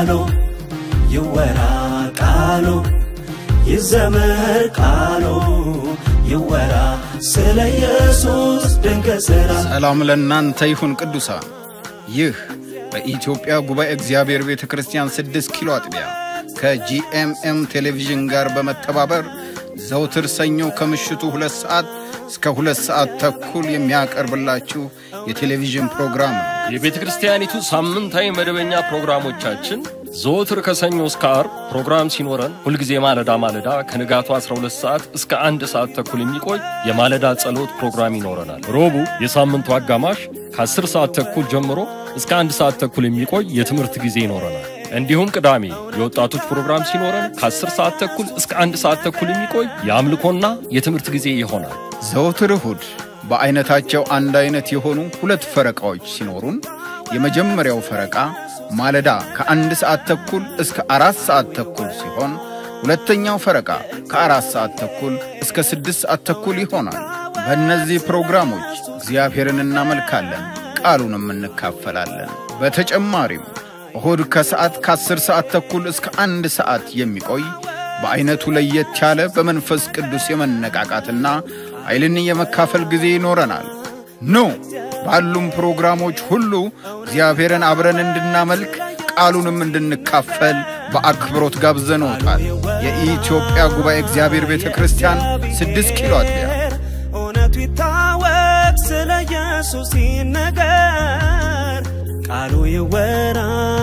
ቃሉ ይወራ ቃሉ ይዘመር ቃሉ ይወራ ስለ ኢየሱስ ድንቅ ሥራ ሰላም ለእናንተ ይሁን ቅዱሳን። ይህ በኢትዮጵያ ጉባኤ እግዚአብሔር ቤተ ክርስቲያን ስድስት ኪሎ አጥቢያ ከጂኤምኤም ቴሌቪዥን ጋር በመተባበር ዘውትር ሰኞ ከምሽቱ ሁለት ሰዓት እስከ ሁለት ሰዓት ተኩል የሚያቀርብላችሁ የቴሌቪዥን ፕሮግራም ነው። የቤተ ክርስቲያኒቱ ሳምንታዊ መደበኛ ፕሮግራሞቻችን ዘወትር ከሰኞ እስከ አርብ ፕሮግራም ሲኖረን ሁልጊዜ ማለዳ ማለዳ ከንጋቱ 12 ሰዓት እስከ አንድ ሰዓት ተኩል የሚቆይ የማለዳ ጸሎት ፕሮግራም ይኖረናል። ሮቡ የሳምንቱ አጋማሽ ከ10 ሰዓት ተኩል ጀምሮ እስከ አንድ ሰዓት ተኩል የሚቆይ የትምህርት ጊዜ ይኖረናል። እንዲሁም ቅዳሜ የወጣቶች ፕሮግራም ሲኖረን ከ10 ሰዓት ተኩል እስከ አንድ ሰዓት ተኩል የሚቆይ የአምልኮና የትምህርት ጊዜ ይሆናል። ዘወትር እሁድ በዐይነታቸው አንድ ዐይነት የሆኑ ሁለት ፈረቃዎች ሲኖሩን የመጀመሪያው ፈረቃ ማለዳ ከአንድ ሰዓት ተኩል እስከ አራት ሰዓት ተኩል ሲሆን ሁለተኛው ፈረቃ ከአራት ሰዓት ተኩል እስከ ስድስት ሰዓት ተኩል ይሆናል። በእነዚህ ፕሮግራሞች እግዚአብሔርን እናመልካለን፣ ቃሉንም እንካፈላለን። በተጨማሪም እሁድ ከሰዓት ከአስር ሰዓት ተኩል እስከ አንድ ሰዓት የሚቆይ በዐይነቱ ለየት ያለ በመንፈስ ቅዱስ የመነቃቃትና ኃይልን የመካፈል ጊዜ ይኖረናል። ኑ ባሉም ፕሮግራሞች ሁሉ እግዚአብሔርን አብረን እንድናመልክ ቃሉንም እንድንካፈል በአክብሮት ጋብዘንዎታል። የኢትዮጵያ ጉባኤ እግዚአብሔር ቤተ ክርስቲያን ስድስት ኪሎ አጥቢያ እውነቱ ይታወቅ ስለ ኢየሱስ ይነገር ቃሉ ይወራ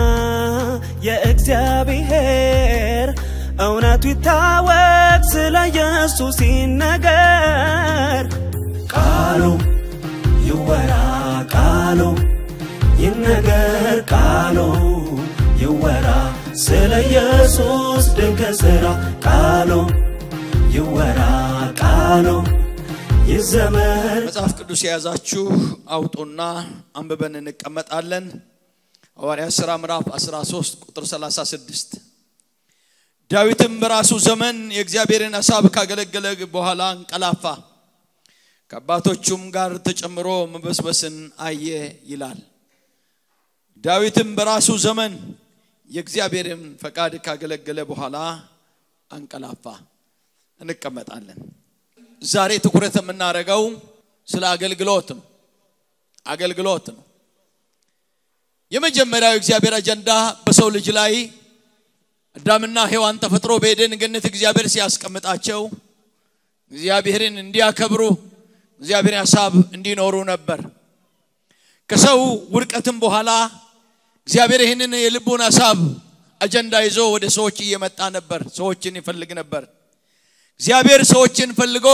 የእግዚአብሔር እውነቱ ይታወቅ ስለ ኢየሱስ ይነገር ቃሉ ይወራ ቃሉ ይነገር ቃሉ ይወራ ስለ ኢየሱስ ድንቅ ሥራ ቃሉ ይወራ ቃሉ ይዘመር መጽሐፍ ቅዱስ የያዛችሁ አውጡና አንብበን እንቀመጣለን። ሐዋርያት ሥራ ምዕራፍ 13 ቁጥር 36 ዳዊትም በራሱ ዘመን የእግዚአብሔርን ሐሳብ ካገለገለ በኋላ እንቀላፋ፣ ከአባቶቹም ጋር ተጨምሮ መበስበስን አየ ይላል። ዳዊትም በራሱ ዘመን የእግዚአብሔርን ፈቃድ ካገለገለ በኋላ አንቀላፋ። እንቀመጣለን። ዛሬ ትኩረት የምናደርገው ስለ አገልግሎት ነው። አገልግሎት ነው። የመጀመሪያው የእግዚአብሔር አጀንዳ በሰው ልጅ ላይ አዳምና ሔዋን ተፈጥሮ በኤደን ገነት እግዚአብሔር ሲያስቀምጣቸው እግዚአብሔርን እንዲያከብሩ እግዚአብሔር ሐሳብ እንዲኖሩ ነበር። ከሰው ውድቀትም በኋላ እግዚአብሔር ይህንን የልቡን ሐሳብ አጀንዳ ይዞ ወደ ሰዎች እየመጣ ነበር። ሰዎችን ይፈልግ ነበር። እግዚአብሔር ሰዎችን ፈልጎ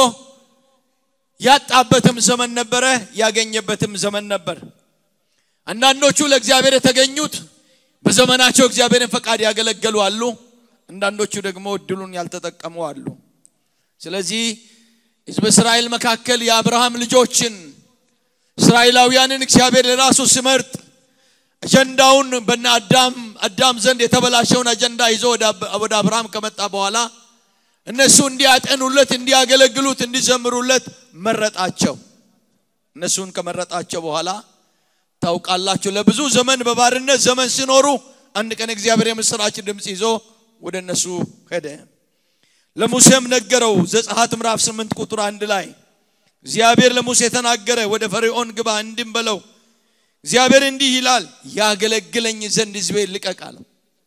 ያጣበትም ዘመን ነበረ፣ ያገኘበትም ዘመን ነበር። አንዳንዶቹ ለእግዚአብሔር የተገኙት በዘመናቸው እግዚአብሔርን ፈቃድ ያገለገሉ አሉ። አንዳንዶቹ ደግሞ እድሉን ያልተጠቀሙ አሉ። ስለዚህ ሕዝበ እስራኤል መካከል የአብርሃም ልጆችን እስራኤላውያንን እግዚአብሔር ለራሱ ሲመርጥ አጀንዳውን በነ አዳም አዳም ዘንድ የተበላሸውን አጀንዳ ይዞ ወደ አብርሃም ከመጣ በኋላ እነሱ እንዲያጠኑለት፣ እንዲያገለግሉት፣ እንዲዘምሩለት መረጣቸው። እነሱን ከመረጣቸው በኋላ ታውቃላችሁ ለብዙ ዘመን በባርነት ዘመን ሲኖሩ አንድ ቀን እግዚአብሔር የምስራች ድምፅ ይዞ ወደ እነሱ ሄደ። ለሙሴም ነገረው። ዘጸአት ምዕራፍ ስምንት ቁጥር አንድ ላይ እግዚአብሔር ለሙሴ ተናገረ። ወደ ፈርዖን ግባ እንዲም በለው እግዚአብሔር እንዲህ ይላል ያገለግለኝ ዘንድ ሕዝቤን ልቀቅ አለው።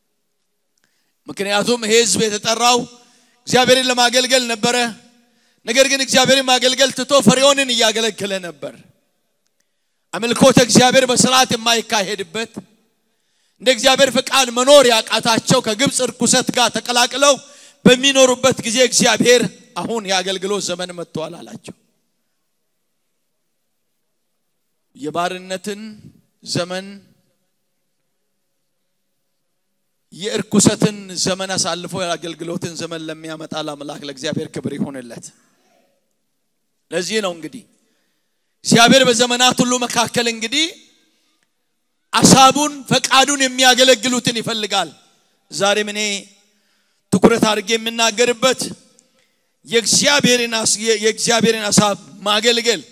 ምክንያቱም ይሄ ሕዝብ የተጠራው እግዚአብሔርን ለማገልገል ነበረ። ነገር ግን እግዚአብሔርን ማገልገል ትቶ ፈርዖንን እያገለገለ ነበር። አምልኮተ እግዚአብሔር በስርዓት የማይካሄድበት እንደ እግዚአብሔር ፈቃድ መኖር ያቃታቸው ከግብፅ እርኩሰት ጋር ተቀላቅለው በሚኖሩበት ጊዜ እግዚአብሔር አሁን የአገልግሎት ዘመን መጥቷል አላቸው። የባርነትን ዘመን የእርኩሰትን ዘመን አሳልፎ የአገልግሎትን ዘመን ለሚያመጣ ለአምላክ ለእግዚአብሔር ክብር ይሆንለት። ለዚህ ነው እንግዲህ እግዚአብሔር በዘመናት ሁሉ መካከል እንግዲህ አሳቡን ፈቃዱን የሚያገለግሉትን ይፈልጋል። ዛሬም እኔ ትኩረት አድርጌ የምናገርበት የእግዚአብሔርን የእግዚአብሔርን ሀሳብ ማገልገል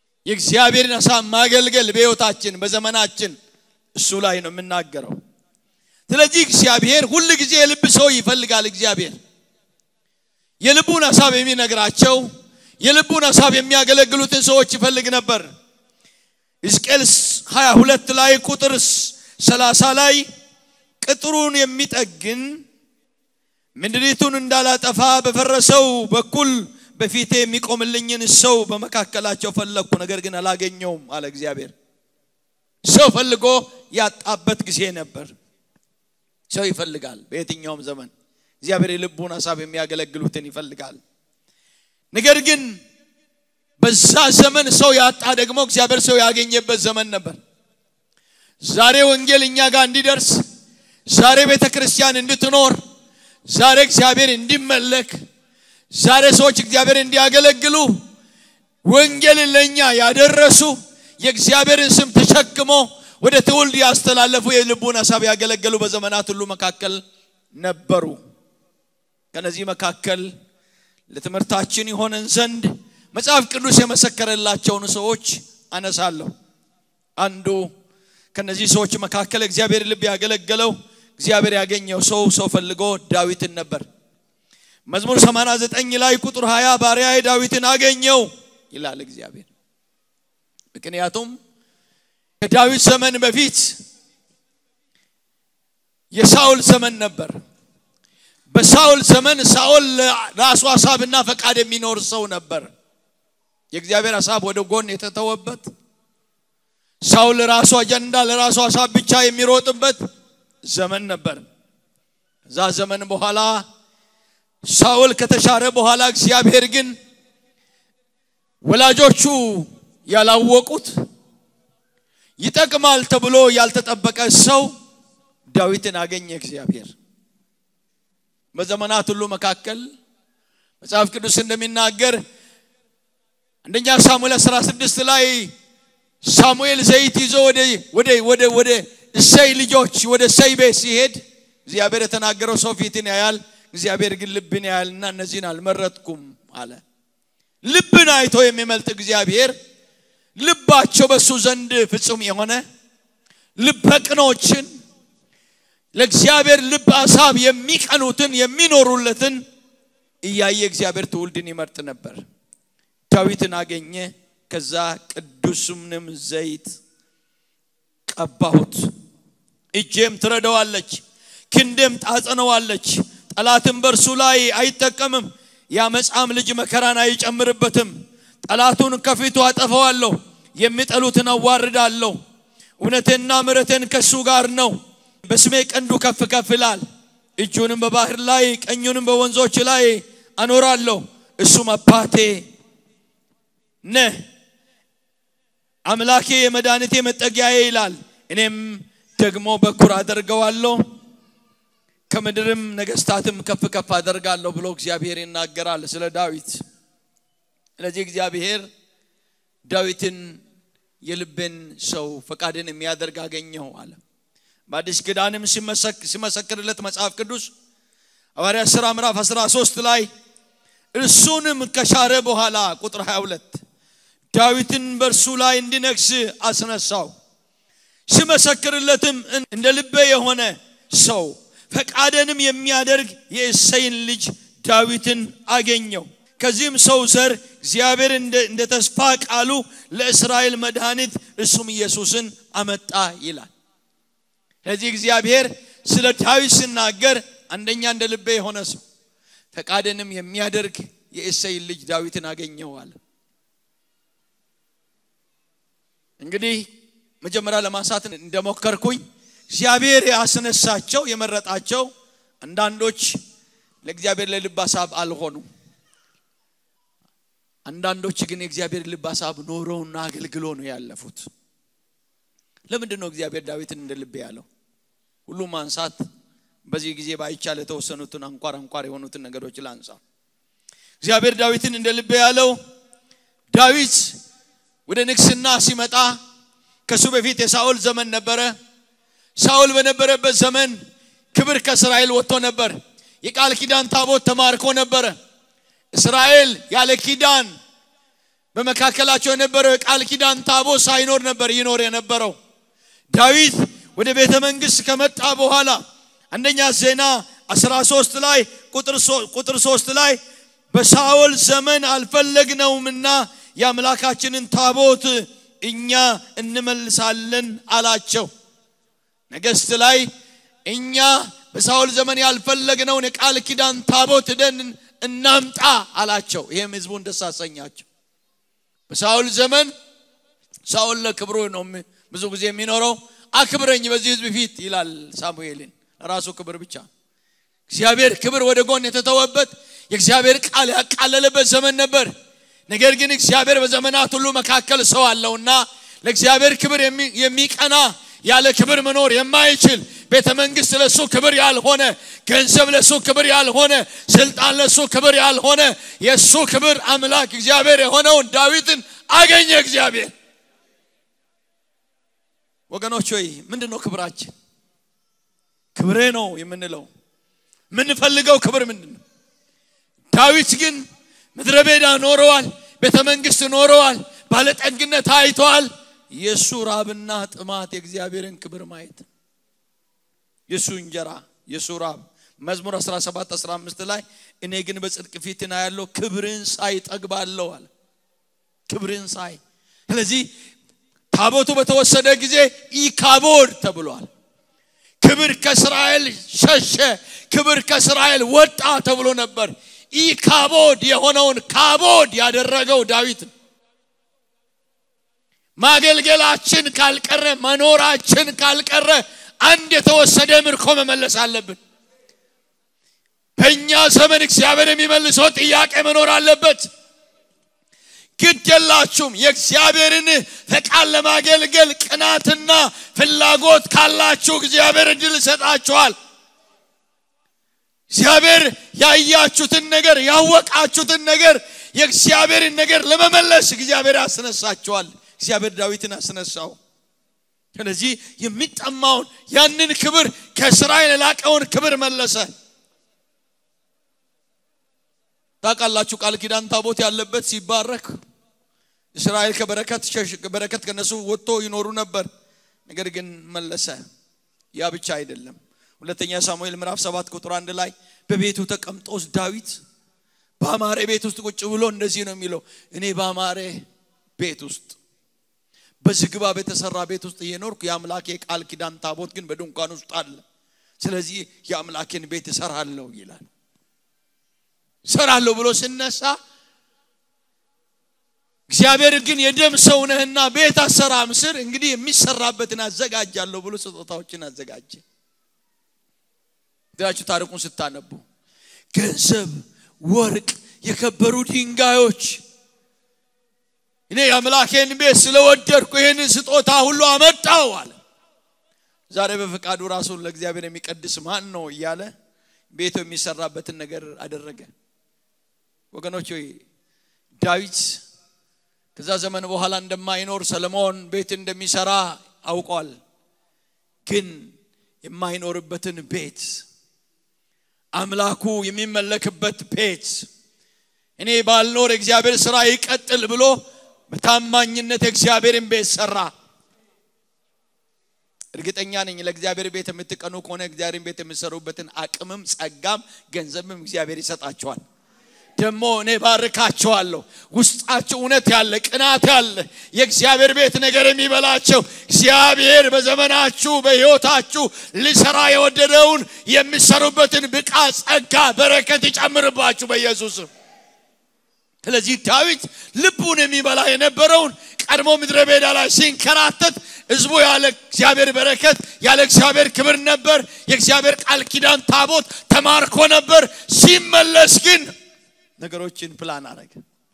የእግዚአብሔርን ሀሳብ ማገልገል በሕይወታችን በዘመናችን እሱ ላይ ነው የምናገረው። ስለዚህ እግዚአብሔር ሁል ጊዜ የልብ ሰው ይፈልጋል እግዚአብሔር የልቡን ሀሳብ የሚነግራቸው የልቡን ሀሳብ የሚያገለግሉትን ሰዎች ይፈልግ ነበር ሕዝቅኤል 22 ላይ ቁጥር 30 ላይ ቅጥሩን የሚጠግን ምድሪቱን እንዳላጠፋ በፈረሰው በኩል በፊቴ የሚቆምልኝን ሰው በመካከላቸው ፈለግኩ ነገር ግን አላገኘውም አለ እግዚአብሔር ሰው ፈልጎ ያጣበት ጊዜ ነበር ሰው ይፈልጋል በየትኛውም ዘመን እግዚአብሔር የልቡን ሀሳብ የሚያገለግሉትን ይፈልጋል ነገር ግን በዛ ዘመን ሰው ያጣ ደግሞ እግዚአብሔር ሰው ያገኘበት ዘመን ነበር ዛሬ ወንጌል እኛ ጋር እንዲደርስ ዛሬ ቤተ ክርስቲያን እንድትኖር ዛሬ እግዚአብሔር እንዲመለክ ዛሬ ሰዎች እግዚአብሔር እንዲያገለግሉ ወንጌልን ለእኛ ያደረሱ የእግዚአብሔርን ስም ተሸክሞ ወደ ትውልድ ያስተላለፉ የልቡን ሀሳብ ያገለገሉ በዘመናት ሁሉ መካከል ነበሩ ከነዚህ መካከል ለትምህርታችን ይሆነን ዘንድ መጽሐፍ ቅዱስ የመሰከረላቸውን ሰዎች አነሳለሁ አንዱ ከነዚህ ሰዎች መካከል እግዚአብሔር ልብ ያገለገለው እግዚአብሔር ያገኘው ሰው ሰው ፈልጎ ዳዊትን ነበር መዝሙር 89 ላይ ቁጥር 20 ባሪያዬ ዳዊትን አገኘው ይላል እግዚአብሔር ምክንያቱም ከዳዊት ዘመን በፊት የሳውል ዘመን ነበር በሳውል ዘመን ሳውል ራሱ ሀሳብና ፈቃድ የሚኖር ሰው ነበር የእግዚአብሔር ሀሳብ ወደ ጎን የተተወበት ሳውል ለራሱ አጀንዳ ለራሱ ሀሳብ ብቻ የሚሮጥበት ዘመን ነበር ከዛ ዘመን በኋላ ሳውል ከተሻረ በኋላ እግዚአብሔር ግን ወላጆቹ ያላወቁት ይጠቅማል ተብሎ ያልተጠበቀ ሰው ዳዊትን አገኘ እግዚአብሔር በዘመናት ሁሉ መካከል መጽሐፍ ቅዱስ እንደሚናገር አንደኛ ሳሙኤል 16 ላይ ሳሙኤል ዘይት ይዞ ወደ ወደ ወደ ወደ እሰይ ልጆች ወደ እሰይ ቤት ሲሄድ እግዚአብሔር የተናገረው ሰው ፊትን ያያል እግዚአብሔር ግን ልብን ያያልና እነዚህን አልመረጥኩም አለ ልብን አይቶ የሚመልጥ እግዚአብሔር ልባቸው በሱ ዘንድ ፍጹም የሆነ ልበቅኖችን ለእግዚአብሔር ልብ ሀሳብ የሚቀኑትን የሚኖሩለትን እያየ እግዚአብሔር ትውልድን ይመርጥ ነበር ዳዊትን አገኘ ከዛ ቅዱስምንም ዘይት ቀባሁት እጄም ትረዳዋለች ክንዴም ታጸነዋለች ጠላትም በእርሱ ላይ አይጠቀምም የአመፃም ልጅ መከራን አይጨምርበትም ጠላቱን ከፊቱ አጠፈዋለሁ የሚጠሉትን አዋርዳለሁ እውነቴና ምረቴን ከእሱ ጋር ነው በስሜ ቀንዱ ከፍ ከፍ ይላል እጁንም በባህር ላይ ቀኙንም በወንዞች ላይ አኖራለሁ እሱም አባቴ ነህ አምላኬ የመድኃኒቴ መጠጊያዬ ይላል እኔም ደግሞ በኩር አደርገዋለሁ ከምድርም ነገስታትም ከፍ ከፍ አደርጋለሁ ብሎ እግዚአብሔር ይናገራል ስለ ዳዊት ስለዚህ እግዚአብሔር ዳዊትን የልብን ሰው ፈቃድን የሚያደርግ አገኘው አለ በአዲስ ኪዳንም ሲመሰክርለት መጽሐፍ ቅዱስ ሐዋርያ ሥራ ምዕራፍ 13 ላይ እርሱንም ከሻረ በኋላ ቁጥር 22 ዳዊትን በእርሱ ላይ እንዲነግስ አስነሳው ሲመሰክርለትም እንደ ልቤ የሆነ ሰው ፈቃደንም የሚያደርግ የእሰይን ልጅ ዳዊትን አገኘው ከዚህም ሰው ዘር እግዚአብሔር እንደ ተስፋ ቃሉ ለእስራኤል መድኃኒት እሱም ኢየሱስን አመጣ ይላል ስለዚህ እግዚአብሔር ስለ ዳዊት ሲናገር አንደኛ እንደ ልቤ የሆነ ሰው ፈቃድንም የሚያደርግ የእሰይን ልጅ ዳዊትን አገኘዋል እንግዲህ መጀመሪያ ለማንሳት እንደሞከርኩኝ እግዚአብሔር ያስነሳቸው የመረጣቸው አንዳንዶች ለእግዚአብሔር ለልብ ሀሳብ አልሆኑ አንዳንዶች ግን የእግዚአብሔር ልብ ሀሳብ ኖረውና አገልግሎ ነው ያለፉት ለምንድን ነው እግዚአብሔር ዳዊትን እንደ ልብ ያለው ሁሉ ማንሳት በዚህ ጊዜ ባይቻል የተወሰኑትን አንኳር አንኳር የሆኑትን ነገሮች ላንሳ እግዚአብሔር ዳዊትን እንደ ልብ ያለው ዳዊት ወደ ንግስና ሲመጣ ከሱ በፊት የሳኦል ዘመን ነበረ ሳኦል በነበረበት ዘመን ክብር ከእስራኤል ወጥቶ ነበር የቃል ኪዳን ታቦት ተማርኮ ነበረ እስራኤል ያለ ኪዳን በመካከላቸው የነበረው የቃል ኪዳን ታቦት ሳይኖር ነበር ይኖር የነበረው ዳዊት ወደ ቤተ መንግስት ከመጣ በኋላ አንደኛ ዜና 13 ላይ ቁጥር 3 ላይ በሳኦል ዘመን አልፈለግነውምና የአምላካችንን ታቦት እኛ እንመልሳለን አላቸው ነገስት ላይ እኛ በሳኦል ዘመን ያልፈለግነውን የቃል ኪዳን ታቦት ደን እናምጣ አላቸው ይህም ህዝቡን ደስ አሰኛቸው በሳኦል ዘመን ሳኦል ለክብሩ ነው ብዙ ጊዜ የሚኖረው አክብረኝ በዚህ ህዝብ ፊት ይላል ሳሙኤልን ራሱ ክብር ብቻ እግዚአብሔር ክብር ወደ ጎን የተተወበት የእግዚአብሔር ቃል ያቃለለበት ዘመን ነበር ነገር ግን እግዚአብሔር በዘመናት ሁሉ መካከል ሰው አለውና ለእግዚአብሔር ክብር የሚቀና ያለ ክብር መኖር የማይችል ቤተ መንግስት ለሱ ክብር ያልሆነ ገንዘብ ለሱ ክብር ያልሆነ ስልጣን ለሱ ክብር ያልሆነ የእሱ ክብር አምላክ እግዚአብሔር የሆነውን ዳዊትን አገኘ እግዚአብሔር ወገኖች ሆይ ምንድን ነው ክብራችን ክብሬ ነው የምንለው የምንፈልገው ክብር ምንድን ነው ዳዊት ግን ምድረ ቤዳ ኖረዋል ቤተ መንግስት ኖረዋል ባለጠግነት አይተዋል የእሱ ራብና ጥማት የእግዚአብሔርን ክብር ማየት የእሱ እንጀራ የእሱ ራብ መዝሙር 17 15 ላይ እኔ ግን በጽድቅ ፊትና ያለው ክብርን ሳይ ጠግባለሁ አለ ክብርን ሳይ ስለዚህ ታቦቱ በተወሰደ ጊዜ ኢካቦድ ተብሏል ክብር ከእስራኤል ሸሸ ክብር ከእስራኤል ወጣ ተብሎ ነበር ኢካቦድ የሆነውን ካቦድ ያደረገው ዳዊት ማገልገላችን ካልቀረ መኖራችን ካልቀረ አንድ የተወሰደ ምርኮ መመለስ አለብን በእኛ ዘመን እግዚአብሔር የሚመልሰው ጥያቄ መኖር አለበት ግድ የላችሁም የእግዚአብሔርን ፈቃድ ለማገልገል ቅናትና ፍላጎት ካላችሁ እግዚአብሔር እድል ይሰጣችኋል እግዚአብሔር ያያችሁትን ነገር ያወቃችሁትን ነገር የእግዚአብሔርን ነገር ለመመለስ እግዚአብሔር ያስነሳችኋል እግዚአብሔር ዳዊትን አስነሳው ስለዚህ የሚጠማውን ያንን ክብር ከእስራኤል የላቀውን ክብር መለሰ ታውቃላችሁ ቃል ኪዳን ታቦት ያለበት ሲባረክ እስራኤል ከበረከት በረከት ከነሱ ወጥቶ ይኖሩ ነበር ነገር ግን መለሰ ያ ብቻ አይደለም ሁለተኛ ሳሙኤል ምዕራፍ 7 ቁጥር አንድ ላይ በቤቱ ተቀምጦስ ዳዊት በአማሬ ቤት ውስጥ ቁጭ ብሎ እንደዚህ ነው የሚለው እኔ በአማሬ ቤት ውስጥ በዝግባ በተሰራ ቤት ውስጥ እየኖርኩ የአምላኬ ቃል ኪዳን ታቦት ግን በድንኳን ውስጥ አለ ስለዚህ የአምላኬን ቤት እሰራለሁ ይላል እሰራለሁ ብሎ ስነሳ እግዚአብሔር ግን የደም ሰው ነህና ቤት አሰራም ስር እንግዲህ የሚሰራበትን አዘጋጃለሁ ብሎ ስጦታዎችን አዘጋጀ ዳችሁ ታሪኩን ስታነቡ ገንዘብ ወርቅ የከበሩ ድንጋዮች እኔ የአምላኬን ቤት ስለወደድኩ ይህንን ስጦታ ሁሉ አመጣው አለ ዛሬ በፈቃዱ ራሱን ለእግዚአብሔር የሚቀድስ ማን ነው እያለ ቤቱ የሚሰራበትን ነገር አደረገ ወገኖች ሆይ ዳዊት ከዛ ዘመን በኋላ እንደማይኖር ሰለሞን ቤት እንደሚሰራ አውቋል ግን የማይኖርበትን ቤት አምላኩ የሚመለክበት ቤት እኔ ባልኖር እግዚአብሔር ስራ ይቀጥል ብሎ በታማኝነት እግዚአብሔርን ቤት ሰራ እርግጠኛ ነኝ ለእግዚአብሔር ቤት የምትቀኑ ከሆነ እግዚአብሔርን ቤት የምሰሩበትን አቅምም ጸጋም ገንዘብም እግዚአብሔር ይሰጣቸዋል ደግሞ እኔ ባርካቸዋለሁ ውስጣቸው እውነት ያለ ቅናት ያለ የእግዚአብሔር ቤት ነገር የሚበላቸው እግዚአብሔር በዘመናችሁ በህይወታችሁ ሊሰራ የወደደውን የሚሰሩበትን ብቃት ጸጋ በረከት ይጨምርባችሁ በኢየሱስም ስለዚህ ዳዊት ልቡን የሚበላ የነበረውን ቀድሞ ምድረ ቤዳ ላይ ሲንከራተት ህዝቡ ያለ እግዚአብሔር በረከት ያለ እግዚአብሔር ክብር ነበር የእግዚአብሔር ቃል ኪዳን ታቦት ተማርኮ ነበር ሲመለስ ግን ነገሮችን ፕላን አረገ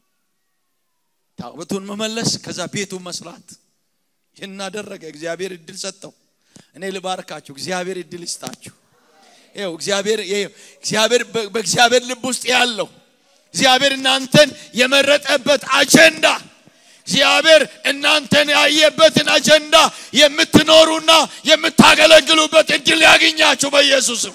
ታቦቱን መመለስ ከዛ ቤቱን መስራት ይህን አደረገ እግዚአብሔር እድል ሰጠው እኔ ልባርካችሁ እግዚአብሔር እድል ይስጣችሁ ይው እግዚአብሔር እግዚአብሔር በእግዚአብሔር ልብ ውስጥ ያለው እግዚአብሔር እናንተን የመረጠበት አጀንዳ እግዚአብሔር እናንተን ያየበትን አጀንዳ የምትኖሩና የምታገለግሉበት እድል ያገኛችሁ በኢየሱስም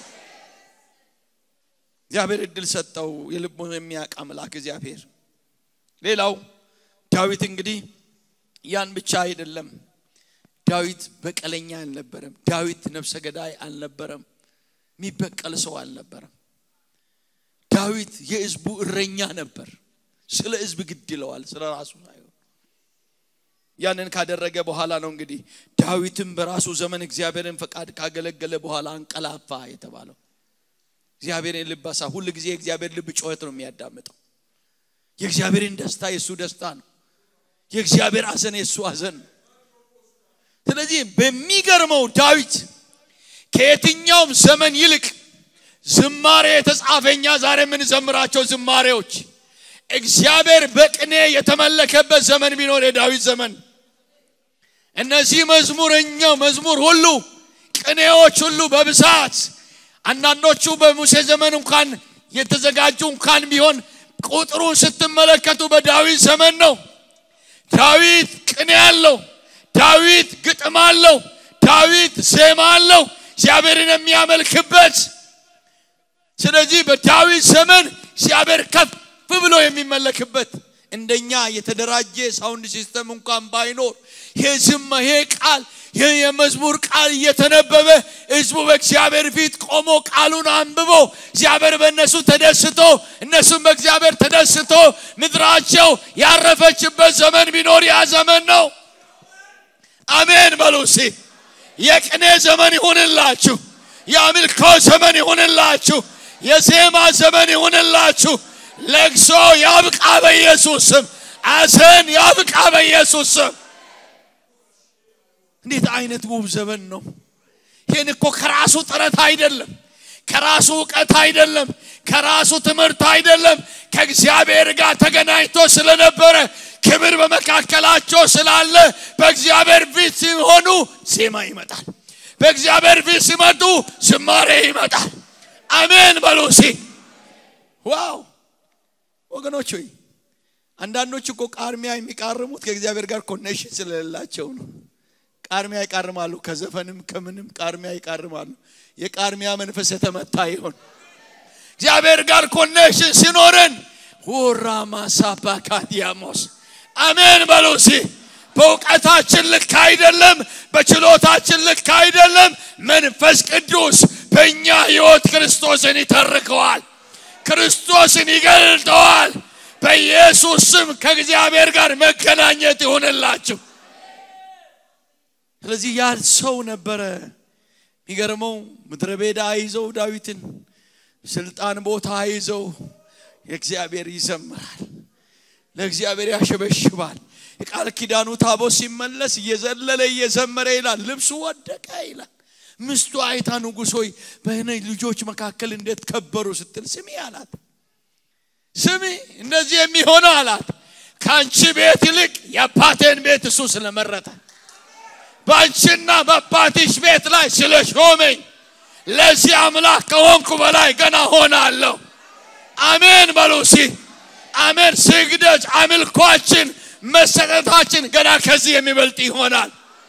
እግዚአብሔር እድል ሰጠው የልቡን የሚያውቅ አምላክ እግዚአብሔር ሌላው ዳዊት እንግዲህ ያን ብቻ አይደለም ዳዊት በቀለኛ አልነበረም ዳዊት ነፍሰ ገዳይ አልነበረም የሚበቀል ሰው አልነበረም። ዳዊት የህዝቡ እረኛ ነበር። ስለ ህዝብ ግድ ይለዋል፣ ስለ ራሱ ሳይሆን። ያንን ካደረገ በኋላ ነው እንግዲህ ዳዊትም በራሱ ዘመን እግዚአብሔርን ፈቃድ ካገለገለ በኋላ አንቀላፋ የተባለው። እግዚአብሔርን ልብ አሳ ሁል ጊዜ የእግዚአብሔር ልብ ጩኸት ነው የሚያዳምጠው። የእግዚአብሔርን ደስታ የእሱ ደስታ ነው። የእግዚአብሔር ሐዘን የእሱ ሐዘን ነው። ስለዚህ በሚገርመው ዳዊት ከየትኛውም ዘመን ይልቅ ዝማሬ የተጻፈኛ ዛሬ የምንዘምራቸው ዝማሬዎች እግዚአብሔር በቅኔ የተመለከበት ዘመን ቢኖር የዳዊት ዘመን። እነዚህ መዝሙረኛው መዝሙር ሁሉ ቅኔዎች ሁሉ በብዛት አንዳንዶቹ በሙሴ ዘመን እንኳን የተዘጋጁ እንኳን ቢሆን ቁጥሩን ስትመለከቱ በዳዊት ዘመን ነው። ዳዊት ቅኔ አለው። ዳዊት ግጥም አለው። ዳዊት ዜማ አለው እግዚአብሔርን የሚያመልክበት። ስለዚህ በዳዊት ዘመን እግዚአብሔር ከፍ ብሎ የሚመለክበት እንደኛ የተደራጀ ሳውንድ ሲስተም እንኳን ባይኖር ይሄ ዝማ ይሄ ቃል ይህ የመዝሙር ቃል እየተነበበ ህዝቡ በእግዚአብሔር ፊት ቆሞ ቃሉን አንብቦ እግዚአብሔር በእነሱ ተደስቶ እነሱም በእግዚአብሔር ተደስቶ ምድራቸው ያረፈችበት ዘመን ቢኖር ያ ዘመን ነው። አሜን በሉ እስቲ። የቅኔ ዘመን ይሁንላችሁ። የአምልኮ ዘመን ይሁንላችሁ። የዜማ ዘመን ይሁንላችሁ። ለቅሶ ያብቃ በኢየሱስ ስም። ሐዘን ያብቃ በኢየሱስ ስም። እንዴት አይነት ውብ ዘመን ነው! ይህን እኮ ከራሱ ጥረት አይደለም፣ ከራሱ እውቀት አይደለም፣ ከራሱ ትምህርት አይደለም። ከእግዚአብሔር ጋር ተገናኝቶ ስለነበረ ክብር በመካከላቸው ስላለ በእግዚአብሔር ፊት ሲሆኑ ዜማ ይመጣል። በእግዚአብሔር ፊት ሲመጡ ዝማሬ ይመጣል። አሜን በሉ እስቲ። ዋው ወገኖች ሆይ አንዳንዶች እኮ ቃርሚያ የሚቃርሙት ከእግዚአብሔር ጋር ኮኔክሽን ስለሌላቸው ነው። ቃርሚያ ይቃርማሉ፣ ከዘፈንም ከምንም ቃርሚያ ይቃርማሉ። የቃርሚያ መንፈስ የተመታ ይሆን። እግዚአብሔር ጋር ኮኔክሽን ሲኖረን ወራማሳባካዲያሞስ አሜን በሉ እስቲ። በእውቀታችን ልክ አይደለም፣ በችሎታችን ልክ አይደለም። መንፈስ ቅዱስ በእኛ ሕይወት ክርስቶስን ይተርከዋል፣ ክርስቶስን ይገልጠዋል። በኢየሱስ ስም ከእግዚአብሔር ጋር መገናኘት ይሆንላችሁ። ስለዚህ ያ ሰው ነበረ። የሚገርመው ምድረ በዳ ይዘው ዳዊትን ስልጣን ቦታ ይዘው የእግዚአብሔር ይዘምራል፣ ለእግዚአብሔር ያሸበሽባል። የቃል ኪዳኑ ታቦት ሲመለስ እየዘለለ እየዘመረ ይላል። ልብሱ ወደቀ ይላል። ምስቱ አይታ ንጉሥ ሆይ በእኔ ልጆች መካከል እንዴት ከበሩ ስትል ስሚ አላት። ስሚ እንደዚህ የሚሆነው አላት ከአንቺ ቤት ይልቅ የአባቴን ቤት እሱ ስለመረጠ በአንቺና በአባትሽ ቤት ላይ ስለ ሾመኝ ለዚህ አምላክ ከሆንኩ በላይ ገና ሆናለሁ። አሜን በሉ እስቲ። አሜን። ስግደት፣ አምልኳችን፣ መሰጠታችን ገና ከዚህ የሚበልጥ ይሆናል።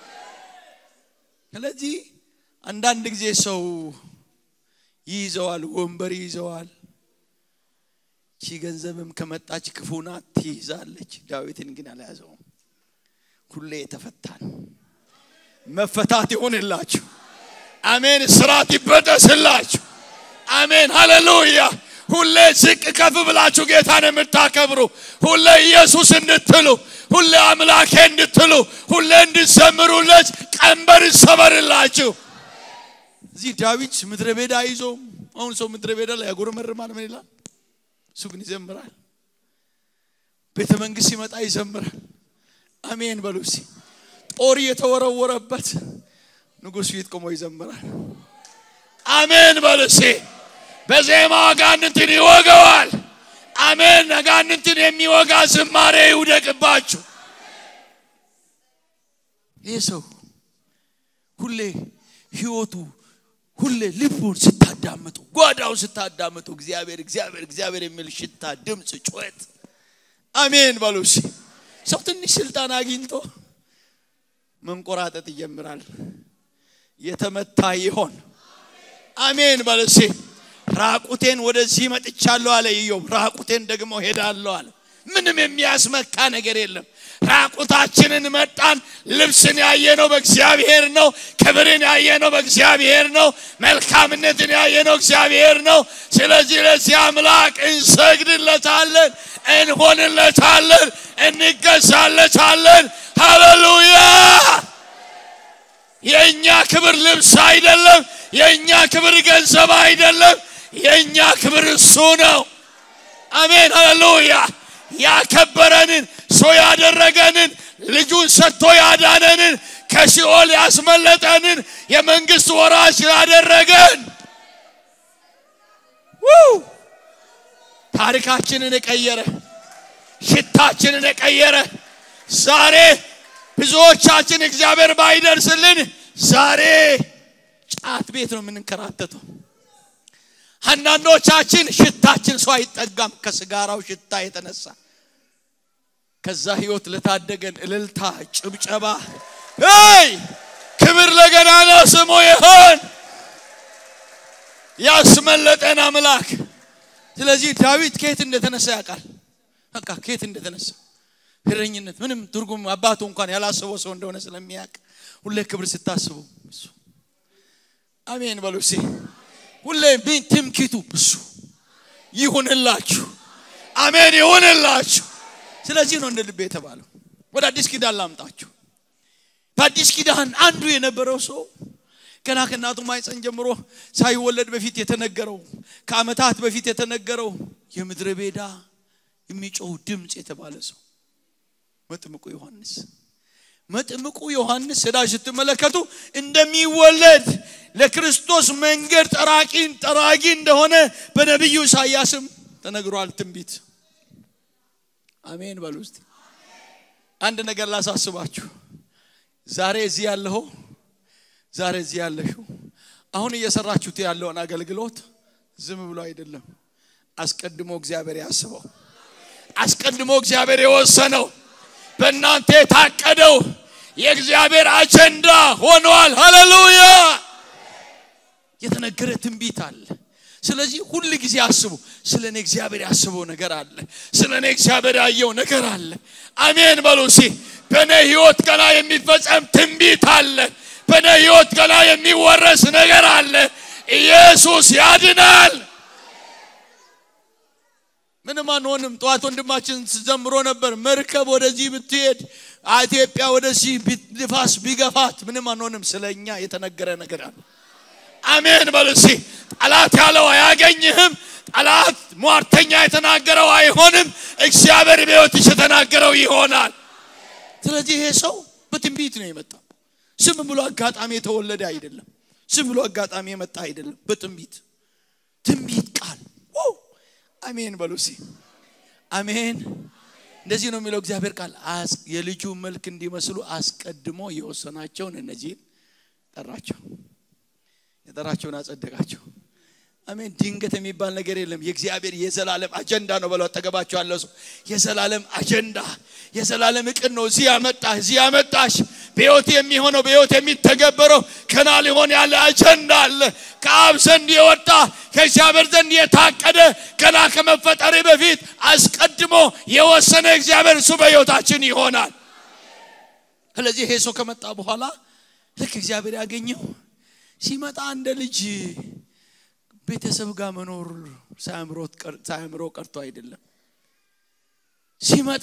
ስለዚህ አንዳንድ ጊዜ ሰው ይይዘዋል፣ ወንበር ይይዘዋል። ቺ ገንዘብም ከመጣች ክፉ ናት ትይዛለች። ዳዊትን ግን አልያዘውም። ሁሌ የተፈታ ነው። መፈታት ይሆንላችሁ። አሜን። ስራት ይበጠስላችሁ። አሜን። ሃሌሉያ። ሁሌ ዝቅ ከፍ ብላችሁ ጌታን የምታከብሩ ሁሌ ኢየሱስ እንድትሉ ሁሌ አምላኬ እንድትሉ ሁሌ እንድዘምሩለት ቀንበር ይሰበርላችሁ። እዚህ ዳዊት ምድረ በዳ ይዞ አሁን ሰው ምድረ በዳ ላይ ያጉረመርማል። ምን ይላል? እሱ ግን ይዘምራል። ቤተ መንግስት ሲመጣ ይዘምራል። አሜን በሉ እስቲ። ጦር የተወረወረበት ንጉሥ ፊት ቆሞ ይዘምራል። አሜን በሉ እስቲ። በዜማ አጋንንትን ይወገዋል። አሜን። አጋንንትን የሚወጋ ዝማሬ ይውደቅባችሁ። ይህ ሰው ሁሌ ህይወቱ ሁሌ ልቡን ስታዳምጡ ጓዳውን ስታዳምጡ እግዚአብሔር እግዚአብሔር እግዚአብሔር የሚል ሽታ፣ ድምፅ፣ ጩኸት አሜን በሉ እስቲ። ሰው ትንሽ ስልጣን አግኝቶ መንቆራጠጥ ይጀምራል። የተመታ ይሆን አሜን በሉ እስቲ። ራቁቴን ወደዚህ መጥቻለሁ አለ ኢዮብ። ራቁቴን ደግሞ ሄዳለሁ አለ። ምንም የሚያስመካ ነገር የለም ራቁታችንን መጣን ልብስን ያየነው በእግዚአብሔር ነው ክብርን ያየነው በእግዚአብሔር ነው መልካምነትን ያየነው እግዚአብሔር ነው ስለዚህ ለዚህ አምላክ እንሰግድለታለን እንሆንለታለን እንገዛለታለን ሃሌሉያ የእኛ ክብር ልብስ አይደለም የእኛ ክብር ገንዘብ አይደለም የእኛ ክብር እሱ ነው አሜን ሃሌሉያ ያከበረንን ሰው ያደረገንን ልጁን ሰጥቶ ያዳነንን ከሲኦል ያስመለጠንን የመንግስት ወራሽ ያደረገን ውይ! ታሪካችንን የቀየረ ሽታችንን የቀየረ ዛሬ ብዙዎቻችን እግዚአብሔር ባይደርስልን ዛሬ ጫት ቤት ነው የምንንከራተተው አንዳንዶቻችን ሽታችን ሰው አይጠጋም ከስጋራው ሽታ የተነሳ ከዛ ህይወት ለታደገን እልልታ ጭብጨባ ይ ክብር ለገናና ስሙ ይሆን ያስመለጠን አምላክ ስለዚህ ዳዊት ከየት እንደተነሳ ያውቃል በቃ ከየት እንደተነሳ እረኝነት ምንም ትርጉም አባቱ እንኳን ያላሰበው ሰው እንደሆነ ስለሚያውቅ ሁሌ ክብር ስታስቡ እሱ አሜን በሉ እስኪ ሁሌ ምን ትምክቱ እሱ ይሁንላችሁ አሜን ይሁንላችሁ ስለዚህ ነው እንደ ልቤ የተባለው ወደ አዲስ ኪዳን ላምጣችሁ በአዲስ ኪዳን አንዱ የነበረው ሰው ገና ከእናቱ ማይፀን ጀምሮ ሳይወለድ በፊት የተነገረው ከአመታት በፊት የተነገረው የምድረ ቤዳ የሚጮው ድምፅ የተባለ ሰው መጥምቁ ዮሐንስ መጥምቁ ዮሐንስ ሄዳ ስትመለከቱ እንደሚወለድ ለክርስቶስ መንገድ ጠራቂን ጠራጊ እንደሆነ በነቢዩ ኢሳያስም ተነግሯል ትንቢት አሜን በሉ ውስጥ አንድ ነገር ላሳስባችሁ ዛሬ እዚህ ያለኸው ዛሬ እዚህ ያለሽው አሁን እየሰራችሁት ያለውን አገልግሎት ዝም ብሎ አይደለም አስቀድሞ እግዚአብሔር ያስበው አስቀድሞ እግዚአብሔር የወሰነው በእናንተ የታቀደው የእግዚአብሔር አጀንዳ ሆኗል ሃሌሉያ የተነገረ ትንቢት አለ ስለዚህ ሁል ጊዜ አስቡ ስለ እኔ እግዚአብሔር ያስበው ነገር አለ ስለ እኔ እግዚአብሔር ያየው ነገር አለ አሜን በሉ ሲ በእኔ ህይወት ገና የሚፈጸም ትንቢት አለ በእኔ ህይወት ገና የሚወረስ ነገር አለ ኢየሱስ ያድናል ምንም አንሆንም ጠዋት ወንድማችን ዘምሮ ነበር መርከብ ወደዚህ ብትሄድ ኢትዮጵያ ወደዚህ ንፋስ ቢገፋት ምንም አንሆንም ስለ እኛ የተነገረ ነገር አለ አሜን በሉ እስኪ ጠላት ያለው አያገኝህም ጠላት ሟርተኛ የተናገረው አይሆንም እግዚአብሔር በሕይወትሽ የተናገረው ይሆናል ስለዚህ ይሄ ሰው በትንቢት ነው የመጣው ዝም ብሎ አጋጣሚ የተወለደ አይደለም ዝም ብሎ አጋጣሚ የመጣ አይደለም በትንቢት ትንቢት ቃል ዋው! አሜን በሉ እስኪ አሜን እንደዚህ ነው የሚለው እግዚአብሔር ቃል አስ- የልጁ መልክ እንዲመስሉ አስቀድሞ የወሰናቸውን እነዚህን ጠራቸው የጠራቸውን አጸደቃቸው አሜን ድንገት የሚባል ነገር የለም የእግዚአብሔር የዘላለም አጀንዳ ነው በለው አጠገባቸው ያለው ሰው የዘላለም አጀንዳ የዘላለም እቅድ ነው እዚህ ያመጣ እዚህ ያመጣሽ በህይወት የሚሆነው በህይወት የሚተገበረው ከና ሊሆን ያለ አጀንዳ አለ ከአብ ዘንድ የወጣ ከእግዚአብሔር ዘንድ የታቀደ ገና ከመፈጠሪ በፊት አስቀድሞ የወሰነ እግዚአብሔር እሱ በህይወታችን ይሆናል ስለዚህ ይሄ ሰው ከመጣ በኋላ ልክ እግዚአብሔር ያገኘው ሲመጣ እንደ ልጅ ቤተሰብ ጋር መኖር ሳያምሮት ቀር- ሳያምሮ ቀርቶ አይደለም ሲመጣ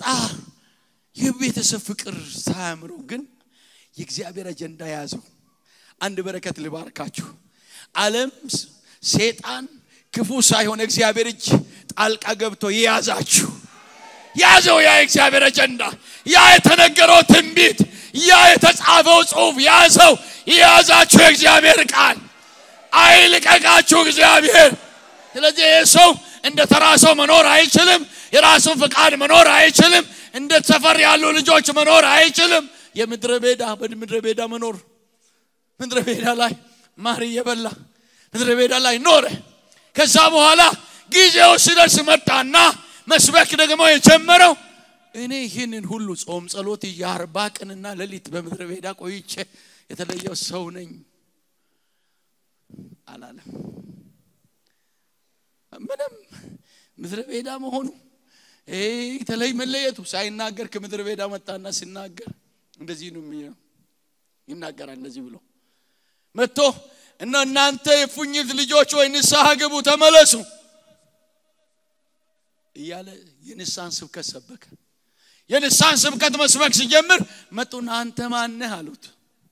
የቤተሰብ ፍቅር ሳያምሮ ግን የእግዚአብሔር አጀንዳ ያዘው አንድ በረከት ልባርካችሁ ዓለም ስ- ሴጣን ክፉ ሳይሆን እግዚአብሔር እጅ ጣልቃ ገብቶ የያዛችሁ ያዘው ያ የእግዚአብሔር አጀንዳ ያ የተነገረው ትንቢት ያ የተጻፈው ጽሁፍ ያዘው የያዛችሁ የእግዚአብሔር ቃል አይልቀቃችሁ እግዚአብሔር ስለዚህ ይህ ሰው እንደ ተራ ሰው መኖር አይችልም የራሱን ፍቃድ መኖር አይችልም እንደ ሰፈር ያሉ ልጆች መኖር አይችልም የምድረ ቤዳ በምድረ ቤዳ መኖር ምድረ ቤዳ ላይ ማር እየበላ ምድረ ቤዳ ላይ ኖረ ከዛ በኋላ ጊዜው ሲደርስ መጣና መስበክ ደግሞ የጀመረው እኔ ይህንን ሁሉ ጾም ጸሎት የአርባ ቀንና ሌሊት በምድረ ቤዳ ቆይቼ የተለየው ሰው ነኝ አላለም ምንም ምድረ ቤዳ መሆኑ ተለይ መለየቱ ሳይናገር ከምድረ በዳ መጣና ሲናገር እንደዚህ ነው የሚለው ይናገራል እንደዚህ ብሎ መጥቶ እና እናንተ የፉኝት ልጆች ወይ ንስሐ ግቡ ተመለሱ እያለ የንስሐን ስብከት ሰበከ የንስሐን ስብከት መስበክ ሲጀምር መጡና አንተ ማነህ አሉት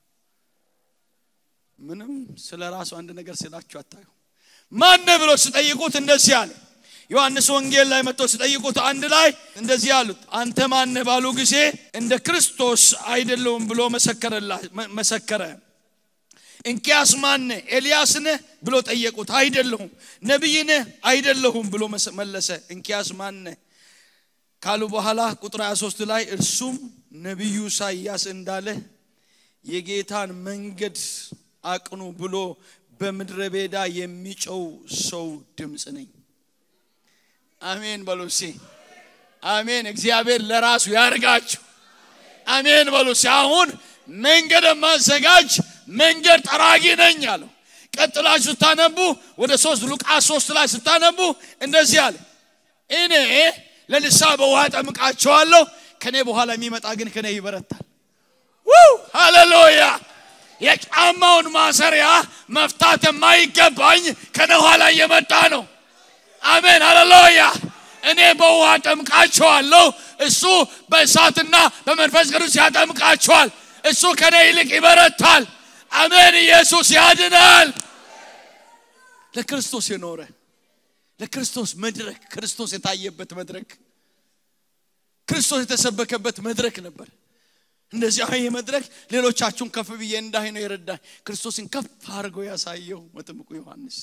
ምንም ስለ ራሱ አንድ ነገር ስላችሁ አታዩ ማነህ ብሎ ሲጠይቁት እንደዚህ አለ ዮሐንስ ወንጌል ላይ መጥቶ ሲጠይቁት አንድ ላይ እንደዚህ አሉት አንተ ማነህ ባሉ ጊዜ እንደ ክርስቶስ አይደለውም ብሎ መሰከረ እንኪያስ ማነ ኤልያስ ነህ ብሎ ጠየቁት አይደለሁም ነቢይ ነህ አይደለሁም ብሎ መለሰ እንኪያስ ማነ ካሉ በኋላ ቁጥር 23 ላይ እርሱም ነቢዩ ኢሳይያስ እንዳለ የጌታን መንገድ አቅኑ ብሎ በምድረ ቤዳ የሚጨው ሰው ድምፅ ነኝ አሜን በሉ እስኪ አሜን እግዚአብሔር ለራሱ ያርጋችሁ አሜን በሉ እስኪ አሁን መንገድ ማዘጋጅ መንገድ ጠራጊ ነኝ አለው ቀጥላችሁ ስታነቡ ወደ ሶስት ሉቃስ ሶስት ላይ ስታነቡ እንደዚህ አለ እኔ ለንስሐ በውሃ ጠምቃቸዋለሁ ከኔ በኋላ የሚመጣ ግን ከኔ ይበረታል ሃሌሉያ የጫማውን ማሰሪያ መፍታት የማይገባኝ ከነ ኋላ እየመጣ ነው አሜን ሃሌሉያ እኔ በውሃ ጠምቃቸዋለሁ እሱ በእሳትና በመንፈስ ቅዱስ ያጠምቃቸዋል እሱ ከኔ ይልቅ ይበረታል አሜን ኢየሱስ ያድናል ለክርስቶስ የኖረ ለክርስቶስ መድረክ ክርስቶስ የታየበት መድረክ ክርስቶስ የተሰበከበት መድረክ ነበር እንደዚህ ይህ መድረክ ሌሎቻችሁን ከፍ ብዬ እንዳይ ነው የረዳኝ ክርስቶስን ከፍ አድርገው ያሳየው መጥምቁ ዮሐንስ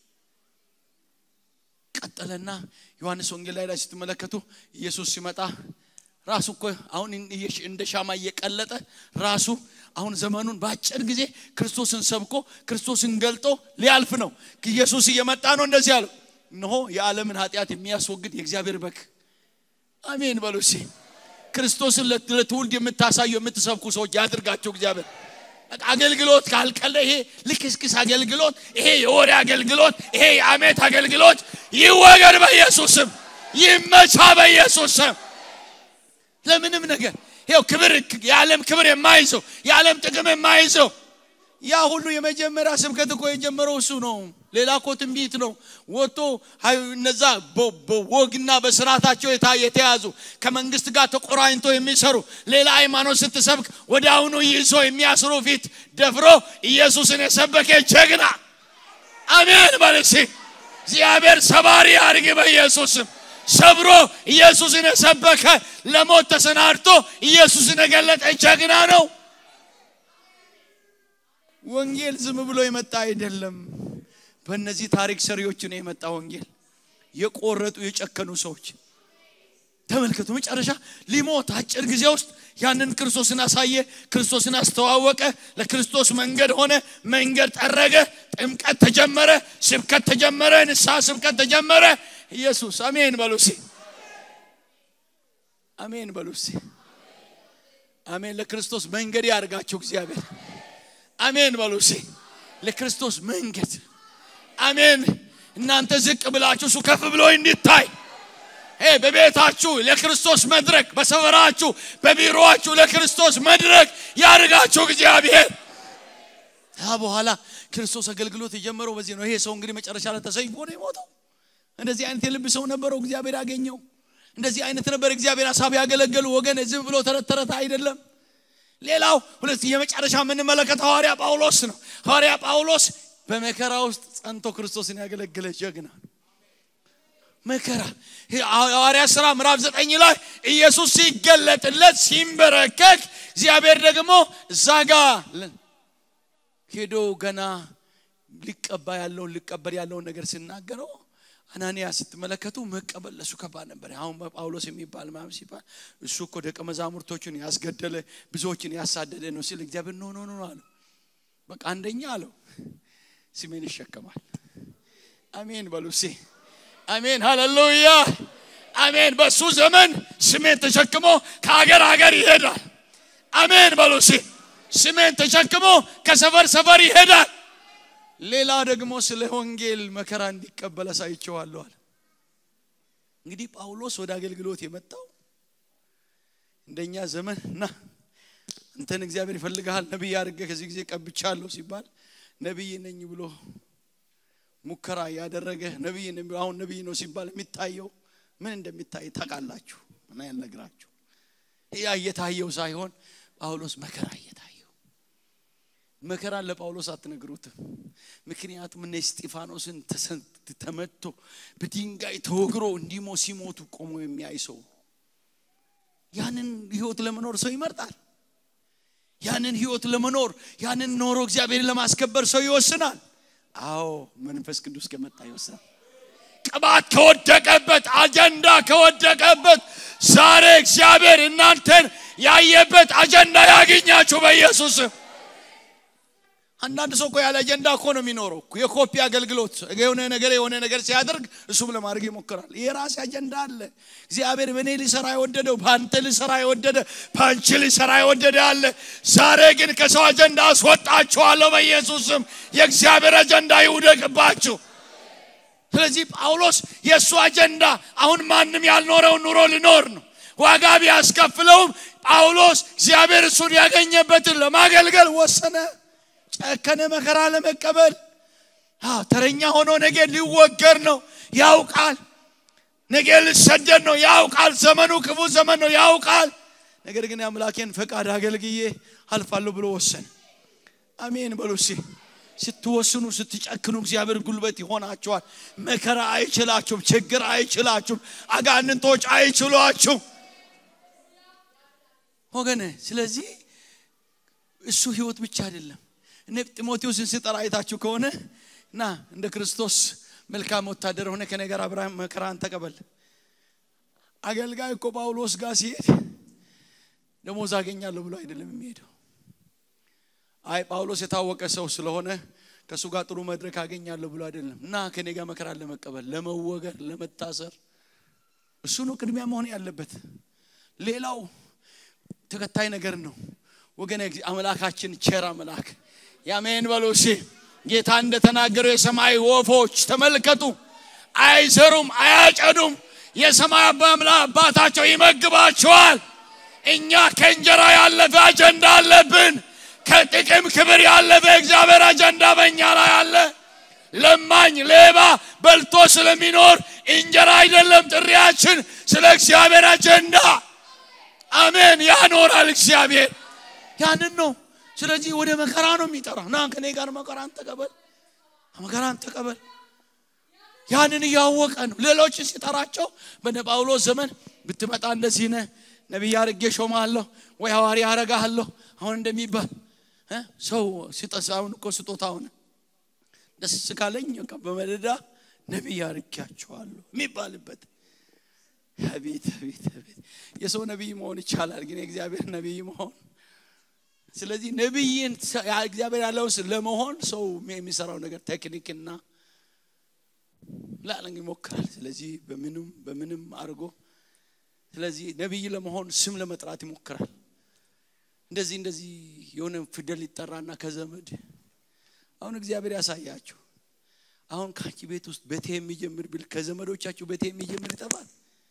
ቀጠለና ዮሐንስ ወንጌል ላይ ላይ ስትመለከቱ ኢየሱስ ሲመጣ ራሱ እኮ አሁን እንደ ሻማ እየቀለጠ ራሱ አሁን ዘመኑን በአጭር ጊዜ ክርስቶስን ሰብኮ ክርስቶስን ገልጦ ሊያልፍ ነው ኢየሱስ እየመጣ ነው እንደዚህ አለው እነሆ የዓለምን ኃጢአት የሚያስወግድ የእግዚአብሔር በግ አሜን በሉ እስኪ ክርስቶስን ለትውልድ የምታሳዩ የምትሰብኩ ሰዎች ያድርጋቸው እግዚአብሔር አገልግሎት ካልቀለ ይሄ ልክስክስ አገልግሎት ይሄ የወሬ አገልግሎት ይሄ የአሜት አገልግሎት ይወገድ በኢየሱስም ይመቻ በኢየሱስም ለምንም ነገር ይው ክብር የዓለም ክብር የማይዘው የዓለም ጥቅም የማይዘው ያ ሁሉ የመጀመሪያ ስብከት እኮ የጀመረው እሱ ነው ሌላ እኮ ትንቢት ነው ወጥቶ እነዛ በወግና በስርዓታቸው የተያዙ ከመንግስት ጋር ተቆራኝቶ የሚሰሩ ሌላ ሃይማኖት ስትሰብክ ወደ አሁኑ ይዞ የሚያስሩ ፊት ደፍሮ ኢየሱስን የሰበከ ጀግና አሜን በልሲ እግዚአብሔር ሰባሪ አድርግ በኢየሱስም ሰብሮ ኢየሱስን የሰበከ ለሞት ተሰናድቶ ኢየሱስን የገለጠ ጀግና ነው ወንጌል ዝም ብሎ የመጣ አይደለም በእነዚህ ታሪክ ሰሪዎች ነው የመጣ ወንጌል የቆረጡ የጨከኑ ሰዎች ተመልከቱ መጨረሻ ሊሞት አጭር ጊዜ ውስጥ ያንን ክርስቶስን አሳየ ክርስቶስን አስተዋወቀ ለክርስቶስ መንገድ ሆነ መንገድ ጠረገ ጥምቀት ተጀመረ ስብከት ተጀመረ ንስሐ ስብከት ተጀመረ ኢየሱስ አሜን በሉሲ አሜን በሉሲ አሜን ለክርስቶስ መንገድ ያርጋችሁ እግዚአብሔር አሜን በሉሲ ለክርስቶስ መንገድ አሜን እናንተ ዝቅ ብላችሁ እሱ ከፍ ብሎ እንዲታይ በቤታችሁ ለክርስቶስ መድረክ በሰፈራችሁ በቢሮአችሁ ለክርስቶስ መድረክ ያርጋችሁ እግዚአብሔር ያ በኋላ ክርስቶስ አገልግሎት የጀመረው በዚህ ነው ይሄ ሰው እንግዲህ መጨረሻ ላይ ተሰይፎ ነው የሞተው እንደዚህ አይነት የልብ ሰው ነበረው እግዚአብሔር ያገኘው እንደዚህ አይነት ነበር እግዚአብሔር ሀሳብ ያገለገሉ ወገን ዝም ብሎ ተረት ተረት አይደለም ሌላው ሁለት የመጨረሻ የምንመለከተው ሐዋርያ ጳውሎስ ነው ሐዋርያ ጳውሎስ በመከራ ውስጥ ጸንቶ ክርስቶስን ያገለገለ ጀግና መከራ ሐዋርያ ስራ ምዕራፍ ዘጠኝ ላይ ኢየሱስ ሲገለጥለት ሲንበረከክ እግዚአብሔር ደግሞ እዛ ጋ ሄዶ ገና ሊቀባ ያለውን ሊቀበል ያለውን ነገር ሲናገረው አናንያ ስትመለከቱ መቀበል ለሱ ከባድ ነበር አሁን ጳውሎስ የሚባል ማም ሲባል እሱ እኮ ደቀ መዛሙርቶችን ያስገደለ ብዙዎችን ያሳደደ ነው ሲል እግዚአብሔር ኖ ኖ ኖ አለው በቃ አንደኛ አለው ስሜን ይሸከማል አሜን በሉ ሴ አሜን ሃሌሉያ አሜን በሱ ዘመን ስሜን ተሸክሞ ከሀገር ሀገር ይሄዳል አሜን በሉ ሴ ስሜን ተሸክሞ ከሰፈር ሰፈር ይሄዳል ሌላ ደግሞ ስለ ወንጌል መከራ እንዲቀበል አሳይቸዋለሁ አለ እንግዲህ ጳውሎስ ወደ አገልግሎት የመጣው እንደኛ ዘመን እና አንተን እግዚአብሔር ይፈልግሃል ነቢይ አድርገ ከዚህ ጊዜ ቀብቻለሁ ሲባል ነቢይ ነኝ ብሎ ሙከራ ያደረገ ነቢይ ነኝ ብሎ አሁን ነቢይ ነው ሲባል የሚታየው ምን እንደሚታይ ታውቃላችሁ እና ያልነግራችሁ ያ እየታየው ሳይሆን ጳውሎስ መከራ እየታየው መከራን ለጳውሎስ አትነግሩትም ምክንያቱም እነ እስጢፋኖስን ተሰን- ተመቶ በድንጋይ ተወግሮ እንዲሞ ሲሞቱ ቆሞ የሚያይ ሰው ያንን ህይወት ለመኖር ሰው ይመርጣል ያንን ህይወት ለመኖር ያንን ኖሮ እግዚአብሔርን ለማስከበር ሰው ይወስናል አዎ መንፈስ ቅዱስ ከመጣ ይወስናል ቅባት ከወደቀበት አጀንዳ ከወደቀበት ዛሬ እግዚአብሔር እናንተን ያየበት አጀንዳ ያገኛችሁ በኢየሱስ ስም። አንዳንድ ሰው እኮ ያለ አጀንዳ እኮ ነው የሚኖረው እኮ። የኮፒ አገልግሎት የሆነ ነገር የሆነ ነገር ሲያደርግ እሱም ለማድረግ ይሞክራል የራሴ አጀንዳ አለ እግዚአብሔር በእኔ ሊሰራ የወደደው በአንተ ሊሰራ የወደደ በአንቺ ሊሰራ የወደደ አለ ዛሬ ግን ከሰው አጀንዳ አስወጣችኋለሁ በኢየሱስ ስም የእግዚአብሔር አጀንዳ ይውደቅባችሁ ስለዚህ ጳውሎስ የእሱ አጀንዳ አሁን ማንም ያልኖረውን ኑሮ ሊኖር ነው ዋጋ ቢያስከፍለውም ጳውሎስ እግዚአብሔር እሱን ያገኘበትን ለማገልገል ወሰነ ጨከነ መከራ ለመቀበል አዎ፣ ተረኛ ሆኖ ነገ ሊወገር ነው ያውቃል ነገ ሊሰደድ ነው ያውቃል ዘመኑ ክፉ ዘመን ነው ያውቃል ነገር ግን የአምላኬን ፈቃድ አገልግዬ አልፋለሁ ብሎ ወሰነ አሜን በሉ እስኪ ስትወስኑ ስትጨክኑ እግዚአብሔር ጉልበት ይሆናቸዋል መከራ አይችላችሁም ችግር አይችላችሁም አጋንንቶች አይችሏችሁም ወገነ ስለዚህ እሱ ህይወት ብቻ አይደለም እነ ጢሞቴዎስን ስጠራ አይታችሁ ከሆነ እና እንደ ክርስቶስ መልካም ወታደር ሆነ ከኔ ጋር አብርሃም መከራን ተቀበል አገልጋይ እኮ ጳውሎስ ጋር ሲሄድ ደሞዝ አገኛለሁ ብሎ አይደለም የሚሄደው አይ ጳውሎስ የታወቀ ሰው ስለሆነ ከእሱ ጋር ጥሩ መድረክ አገኛለሁ ብሎ አይደለም እና ከኔ ጋር መከራን ለመቀበል ለመወገር ለመታሰር እሱ ነው ቅድሚያ መሆን ያለበት ሌላው ተከታይ ነገር ነው ወገን አምላካችን ቸር አምላክ ያሜን በሉ እስኪ ጌታ እንደተናገረው የሰማይ ወፎች ተመልከቱ አይዘሩም አያጨዱም የሰማይ አባምላ አባታቸው ይመግባቸዋል እኛ ከእንጀራ ያለፈ አጀንዳ አለብን ከጥቅም ክብር ያለፈ እግዚአብሔር አጀንዳ በእኛ ላይ አለ ለማኝ ሌባ በልቶ ስለሚኖር እንጀራ አይደለም ጥሪያችን ስለ እግዚአብሔር አጀንዳ አሜን ያኖራል እግዚአብሔር ያንን ነው ስለዚህ ወደ መከራ ነው የሚጠራ ና ከኔ ጋር መከራን ተቀበል መከራን ተቀበል ያንን እያወቀ ነው ሌሎችን ሲጠራቸው በነ ጳውሎስ ዘመን ብትመጣ እንደዚህ ነህ ነቢይ አርጌ ሾማለሁ ወይ ሐዋርያ አረጋለሁ አሁን እንደሚባል እ? ሰው ሲጠስ አሁን እኮ ስጦታ ሆነ ደስ ካለኝ በቃ በመደዳ ነቢይ አርጌያቸዋለሁ የሚባልበት አቤት አቤት አቤት የሰው ነቢይ መሆን ይቻላል ግን የእግዚአብሔር ነቢይ መሆን ስለዚህ ነቢይን እግዚአብሔር ያለውን ለመሆን ሰው የሚሰራው ነገር ቴክኒክና ላለን ይሞክራል ስለዚህ በምንም በምንም አድርጎ ስለዚህ ነቢይ ለመሆን ስም ለመጥራት ይሞክራል እንደዚህ እንደዚህ የሆነ ፊደል ይጠራና ከዘመድ አሁን እግዚአብሔር ያሳያችሁ አሁን ከአንቺ ቤት ውስጥ በቴ የሚጀምር ብል ከዘመዶቻችሁ በቴ የሚጀምር ይጠፋል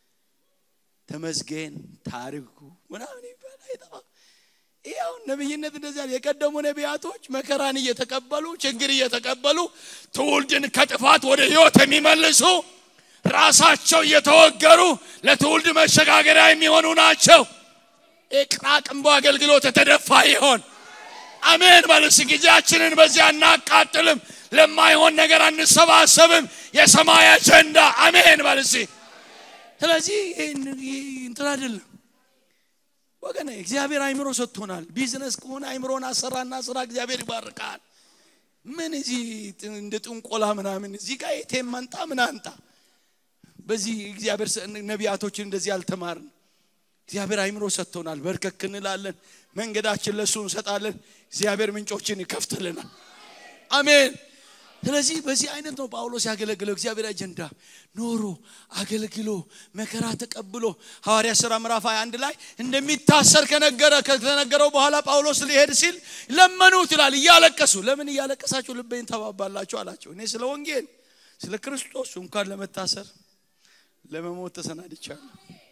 ተመስገን ታሪኩ ምናምን ይባል አይጠፋም ይህ አሁን ነቢይነት እንደዚህ ያለ የቀደሙ ነቢያቶች መከራን እየተቀበሉ ችግር እየተቀበሉ ትውልድን ከጥፋት ወደ ህይወት የሚመልሱ ራሳቸው እየተወገሩ ለትውልድ መሸጋገሪያ የሚሆኑ ናቸው የቅራቅንቦ አገልግሎት የተደፋ ይሆን አሜን በልስ ጊዜያችንን በዚያ እናቃጥልም ለማይሆን ነገር አንሰባሰብም የሰማይ አጀንዳ አሜን በልሲ ስለዚህ እንትን አይደለም ወገን እግዚአብሔር አይምሮ ሰጥቶናል ቢዝነስ ከሆነ አይምሮን አሰራና ስራ እግዚአብሔር ይባርካል ምን እዚህ እንደ ጥንቆላ ምናምን እዚህ ጋር የቴም መንጣ ምን አንጣ በዚህ እግዚአብሔር ነቢያቶችን እንደዚህ አልተማርን እግዚአብሔር አይምሮ ሰጥቶናል በርከክ እንላለን መንገዳችን ለእሱ እንሰጣለን እግዚአብሔር ምንጮችን ይከፍትልናል አሜን ስለዚህ በዚህ አይነት ነው ጳውሎስ ያገለግለው እግዚአብሔር አጀንዳ ኖሮ አገልግሎ መከራ ተቀብሎ ሐዋርያ ሥራ ምዕራፍ 21 ላይ እንደሚታሰር ከነገረ ከተነገረው በኋላ ጳውሎስ ሊሄድ ሲል ለመኑት ይላል እያለቀሱ ለምን እያለቀሳችሁ ልቤን ተባባላችሁ አላቸው እኔ ስለ ወንጌል ስለ ክርስቶስ እንኳን ለመታሰር ለመሞት ተሰናድቻለሁ።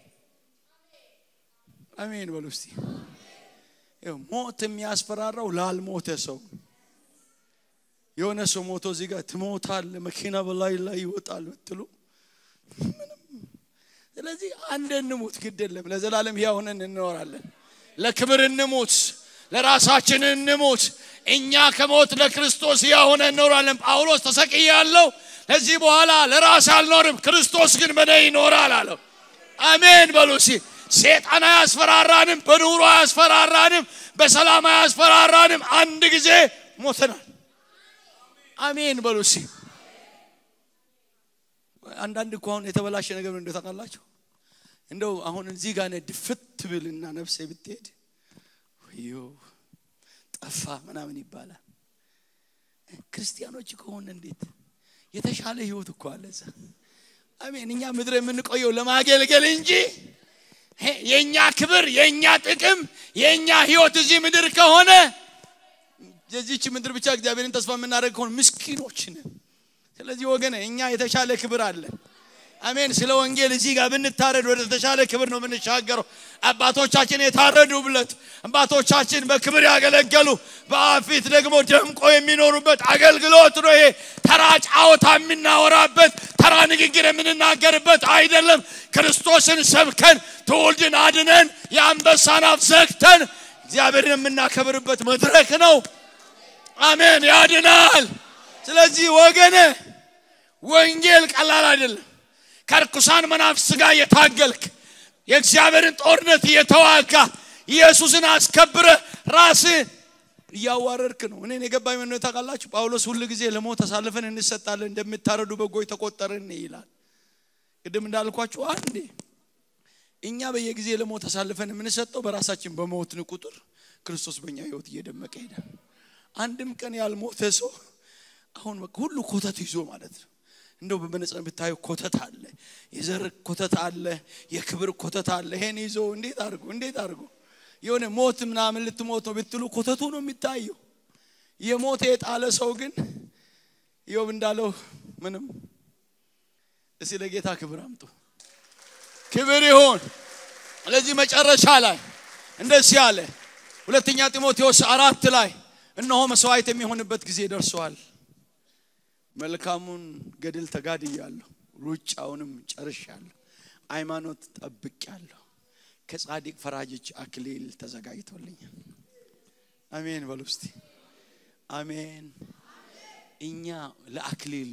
አሜን በሉ እስቲ። ይኸው ሞት የሚያስፈራራው ላልሞተ ሰው የሆነ ሰው ሞቶ እዚህ ጋር ትሞታል፣ መኪና በላይ ላይ ይወጣል ብትሉ ምንም። ስለዚህ አንድ እንሙት፣ ግድ የለም ለዘላለም ሕያው ሆነን እንኖራለን። ለክብር እንሙት፣ ለራሳችን እንሙት። እኛ ከሞት ለክርስቶስ ሕያው ሆነን እንኖራለን። ጳውሎስ ተሰቅያለሁ፣ ከዚህ በኋላ ለራስ አልኖርም፣ ክርስቶስ ግን በእኔ ይኖራል አለው። አሜን በሉ እስቲ። ሴጣን አያስፈራራንም፣ በኑሮ አያስፈራራንም፣ በሰላም አያስፈራራንም። አንድ ጊዜ ሞተናል። አሜን በሉ እስቲ። አንዳንድ እኮ አሁን የተበላሸ ነገር ምን እንደው ታውቃላችሁ? እንደው አሁን እዚህ ጋር ነህ ድፍት ብልና ነፍሴ ብትሄድ ወዮ ጠፋ ምናምን ይባላል። ክርስቲያኖች ከሆነ እንዴት የተሻለ ህይወት እኮ አለ እዛ። አሜን። እኛ ምድር የምንቆየው ለማገልገል እንጂ ሄ፣ የእኛ ክብር፣ የእኛ ጥቅም፣ የእኛ ህይወት እዚህ ምድር ከሆነ የዚች ምድር ብቻ እግዚአብሔርን ተስፋ የምናደርግ ከሆነ ምስኪኖች ነን። ስለዚህ ወገን እኛ የተሻለ ክብር አለ። አሜን። ስለ ወንጌል እዚህ ጋር ብንታረድ ወደ ተሻለ ክብር ነው የምንሻገረው። አባቶቻችን የታረዱበት፣ አባቶቻችን በክብር ያገለገሉ፣ በፊት ደግሞ ደምቆ የሚኖሩበት አገልግሎት ነው። ይሄ ተራ ጫወታ የምናወራበት ተራ ንግግር የምንናገርበት አይደለም። ክርስቶስን ሰብከን ትውልድን አድነን የአንበሳን አፍ ዘግተን እግዚአብሔርን የምናከብርበት መድረክ ነው። አሜን። ያድናል። ስለዚህ ወገነ ወንጌል ቀላል አይደለም። ከርኩሳን መናፍስት ጋር የታገልክ የእግዚአብሔርን ጦርነት እየተዋጋ ኢየሱስን አስከብረ ራስ እያዋረድክ ነው። እኔን የገባኝ ምን ታውቃላችሁ? ጳውሎስ ሁል ጊዜ ለሞት ተሳልፈን እንሰጣለን እንደምታረዱ በጎች ተቆጠርን ይላል። ቅድም እንዳልኳችሁ አንዴ እኛ በየጊዜ ለሞት ተሳልፈን የምንሰጠው በራሳችን በሞትን ቁጥር ክርስቶስ በእኛ ህይወት እየደመቀ ሄዳል። አንድም ቀን ያልሞተ ሰው አሁን በቃ ሁሉ ኮተት ይዞ ማለት ነው። እንደው በመነጽር ብታዩ ኮተት አለ፣ የዘር ኮተት አለ፣ የክብር ኮተት አለ። ይሄን ይዞ እንዴት አድርጎ እንዴት አድርጎ የሆነ ሞት ምናምን ልትሞት ነው ብትሉ ኮተቱ ነው የሚታየው። የሞተ የጣለ ሰው ግን ኢዮብ እንዳለው ምንም። እስቲ ለጌታ ክብር አምጡ። ክብር ይሁን። ስለዚህ መጨረሻ ላይ እንደዚህ አለ። ሁለተኛ ጢሞቴዎስ አራት ላይ እነሆ መስዋዕት የሚሆንበት ጊዜ ደርሷል። መልካሙን ገድል ተጋድያለሁ፣ ሩጫውንም ጨርሻለሁ፣ ሃይማኖት ጠብቄያለሁ። ከጻድቅ ፈራጆች አክሊል ተዘጋጅቶልኛል። አሜን በሉ እስቲ አሜን። እኛ ለአክሊል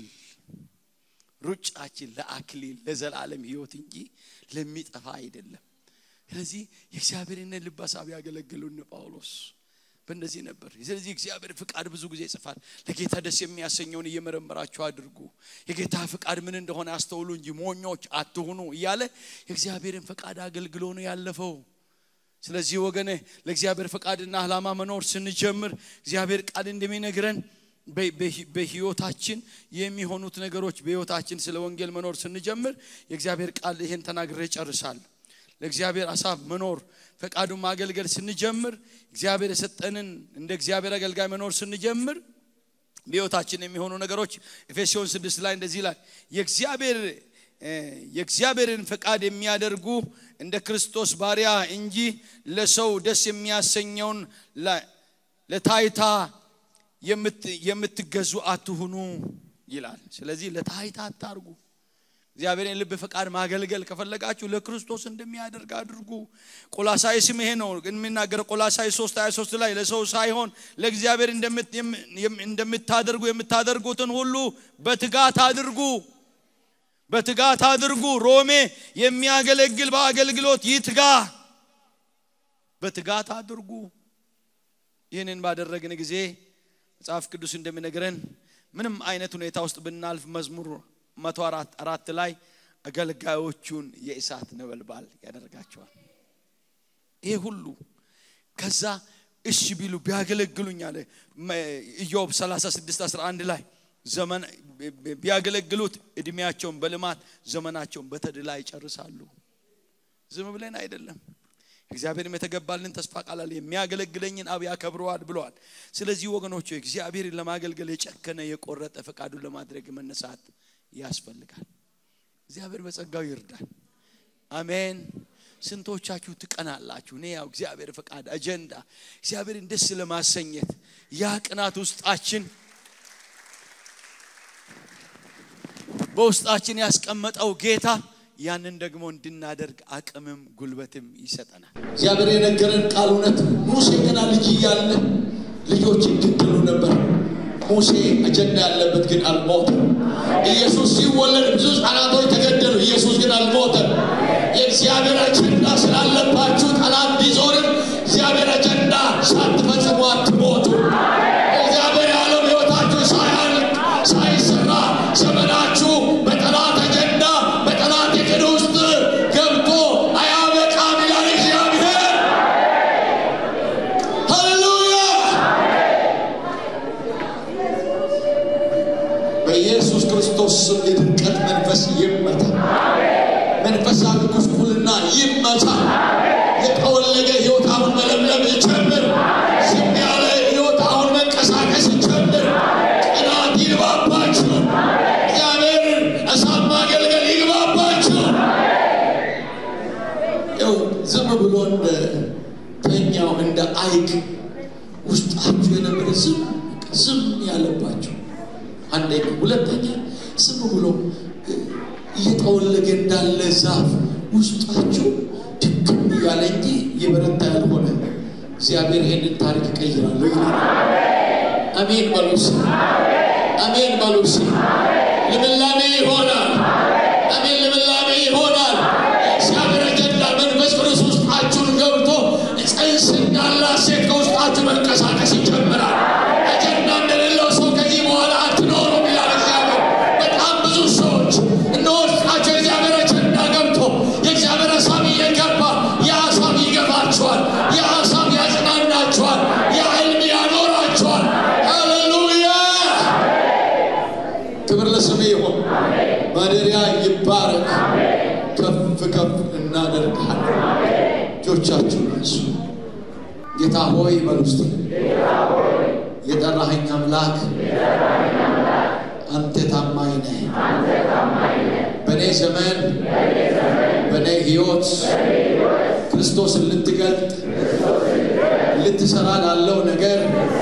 ሩጫችን ለአክሊል ለዘላለም ሕይወት እንጂ ለሚጠፋ አይደለም። ስለዚህ የእግዚአብሔርን ልብ ሀሳብ ያገለግሉን ጳውሎስ በእንደዚህ ነበር። ስለዚህ እግዚአብሔር ፍቃድ ብዙ ጊዜ ይጽፋል። ለጌታ ደስ የሚያሰኘውን እየመረመራችሁ አድርጉ፣ የጌታ ፍቃድ ምን እንደሆነ አስተውሉ እንጂ ሞኞች አትሁኑ እያለ የእግዚአብሔርን ፍቃድ አገልግሎ ነው ያለፈው። ስለዚህ ወገኔ ለእግዚአብሔር ፈቃድና ዓላማ መኖር ስንጀምር እግዚአብሔር ቃል እንደሚነግረን በህይወታችን የሚሆኑት ነገሮች በህይወታችን ስለ ወንጌል መኖር ስንጀምር የእግዚአብሔር ቃል ይሄን ተናግሬ ጨርሳለሁ። ለእግዚአብሔር ሀሳብ መኖር ፈቃዱን ማገልገል ስንጀምር እግዚአብሔር የሰጠንን እንደ እግዚአብሔር አገልጋይ መኖር ስንጀምር በህይወታችን የሚሆኑ ነገሮች ኤፌሶን ስድስት ላይ እንደዚህ ይላል የእግዚአብሔር የእግዚአብሔርን ፈቃድ የሚያደርጉ እንደ ክርስቶስ ባሪያ እንጂ ለሰው ደስ የሚያሰኘውን ለታይታ የምትገዙ አትሁኑ ይላል። ስለዚህ ለታይታ አታርጉ። እግዚአብሔርን ልብ ፈቃድ ማገልገል ከፈለጋችሁ ለክርስቶስ እንደሚያደርግ አድርጉ። ቆላሳይስም ይሄ ነው የሚናገረው። ቆላሳይስ 3 23 ላይ ለሰው ሳይሆን ለእግዚአብሔር እንደምታደርጉ የምታደርጉትን ሁሉ በትጋት አድርጉ በትጋት አድርጉ። ሮሜ የሚያገለግል በአገልግሎት ይትጋ፣ በትጋት አድርጉ። ይህንን ባደረግን ጊዜ መጽሐፍ ቅዱስ እንደሚነግረን ምንም አይነት ሁኔታ ውስጥ ብናልፍ መዝሙር መቶ አራት ላይ አገልጋዮቹን የእሳት ነበልባል ያደርጋቸዋል። ይሄ ሁሉ ከዛ እሺ ቢሉ ቢያገለግሉኝ አለ ኢዮብ 36 11 ላይ ዘመን ቢያገለግሉት እድሜያቸውን በልማት ዘመናቸውን በተድላ ይጨርሳሉ። ዝም ብለን አይደለም። እግዚአብሔርም የተገባልን ተስፋ ቃል አለ የሚያገለግለኝን አብ ያከብረዋል ብለዋል። ስለዚህ ወገኖች እግዚአብሔርን ለማገልገል የጨከነ የቆረጠ ፈቃዱን ለማድረግ መነሳት ያስፈልጋል። እግዚአብሔር በጸጋው ይርዳል። አሜን። ስንቶቻችሁ ትቀናላችሁ? እኔ ያው እግዚአብሔር ፈቃድ አጀንዳ እግዚአብሔርን ደስ ለማሰኘት ያ ቅናት ውስጣችን በውስጣችን ያስቀመጠው ጌታ ያንን ደግሞ እንድናደርግ አቅምም ጉልበትም ይሰጠናል። እግዚአብሔር የነገረን ቃል እውነት ነው። ሙሴ ገና ልጅ እያለ ልጆች ይገደሉ ነበር። ሙሴ አጀንዳ ያለበት ግን አልሞተም። ኢየሱስ ሲወለድ ብዙ ሕፃናቶች ተገደሉ። ኢየሱስ ግን አልሞተም። የእግዚአብሔር አጀንዳ ስላለባችሁ ጠላት ቢዞርም እግዚአብሔር አጀንዳ ሳትፈጽሙ አትሞቱ። እግዚአብሔር ያለው ሕይወታችሁ ሳያልቅ ሳይሰራ ዘመናችሁ በጠላት አጀንዳ በጠላት እቅድ ውስጥ ገብቶ አያበቃም ይላል እግዚአብሔር። ሃሌሉያ! በኢየሱስ ክርስቶስ ስም የድርቀት መንፈስ ይመታ። መንፈሳዊ ጉስቁልና ይመታ። የጠወለገ ሕይወት አሁን መለምለም ይጀምር። ዝም ያለ ሕይወት አሁን መንቀሳቀስ ይጀምር። ቅናት ይግባባችሁ። እግዚአብሔርን እሳት ማገልገል ይግባባችሁ። ያው ዝም ብሎ እንደ ተኛው እንደ አይቅ ውስጣችሁ የነበረ ዝም ዝም ያለባችሁ አንደኛ፣ ሁለተኛ ዝም ብሎ እየጠወለገ እንዳለ ዛፍ ውስጣችሁ ድክም ያለ እንጂ የበረታ ያልሆነ እግዚአብሔር ይህንን ታሪክ እቀይራለሁ ይላል። አሜን በሉስ፣ አሜን በሉስ። ልምላሜ ይሆናል። አሜን፣ ልምላሜ ይሆናል። እግዚአብሔር አጀንዳ መንፈስ ቅዱስ ውስጣችሁን ገብቶ ጽንስ እንዳላት ሴት ከውስጣችሁ መንቀሳቀስ ይጀምራል። አጀንዳ እንደሌለው ሰው ከዚህ በኋላ አትኖሩም ይላል እግዚአብሔር። በጣም ብዙ ሰዎች እነ ውስጣቸው የእግዚአብሔር አጀንዳ ገብቶ የእግዚአብሔር ሀሳብ እየገባ ያ ሀሳብ ይገባቸዋል። ያ ሀሳብ ያጽናናቸዋል። ያ ህልም ያኖራቸዋል። ሃሌሉያ! ክብር ለስም ይሁን። ማደሪያ ይባረክ። ከፍ ከፍ እናደርግሃለን። እጆቻችሁን አንሱ። ጌታ ሆይ በሉ እስቲ። የጠራኸኝ አምላክ አንተ ታማኝ ነህ። በእኔ ዘመን በእኔ ህይወት ክርስቶስን ልትገልጥ ልትሰራ ላለው ነገር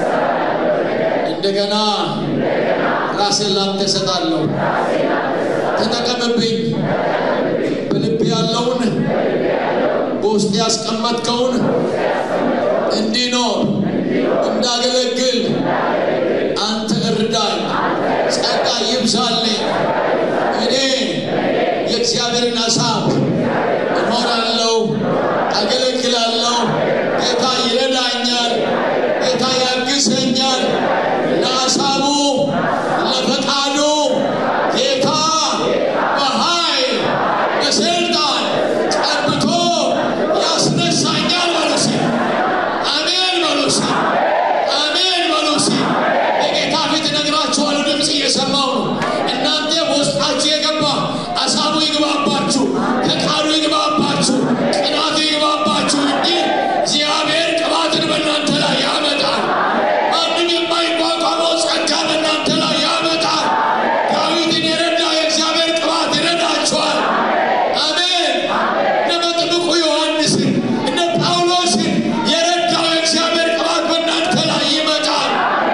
እንደገና ራሴን ላንተ እሰጣለሁ። ተጠቀምብኝ። በልብ ያለውን በውስጥ ያስቀመጥከውን እንዲኖር እንዳገለግል አንተ እርዳኝ። ጸጋ ይብዛልኝ። እኔ የእግዚአብሔርን ሀሳብ እኖራለሁ፣ አገለግላለሁ። ጌታ ይረዳኛል፣ ጌታ ያግዘኛል። ለሀሳቡ ለፈቃዱ ጌታ በኃይል በስልጣን ቀብቶ ያስነሳኛል በሉ እስኪ። አሜን በሉ እስኪ። አሜን በሉ እስኪ። የጌታ ፊት እነግራችኋለሁ፣ ድምፅ እየሰማሁ ነው። እናንተ በውስጣችሁ የገባ ሀሳቡ ይግባባችሁ፣ ፈቃዱ ይግባባችሁ፣ ቅናቱ ይግባባችሁ እንጂ እግዚአብሔር ቅባትን በእናንተ ላይ ያመጣል። ማንም የማይቋቋመው ጸጋ በእናንተ ላይ ያመጣል። ዳዊትን የረዳ የእግዚአብሔር ቅባት ይረዳችኋል። አሜን። እነ መጥምቁ ዮሐንስን እነ ጳውሎስን የረዳው የእግዚአብሔር ቅባት በእናንተ ላይ ይመጣል።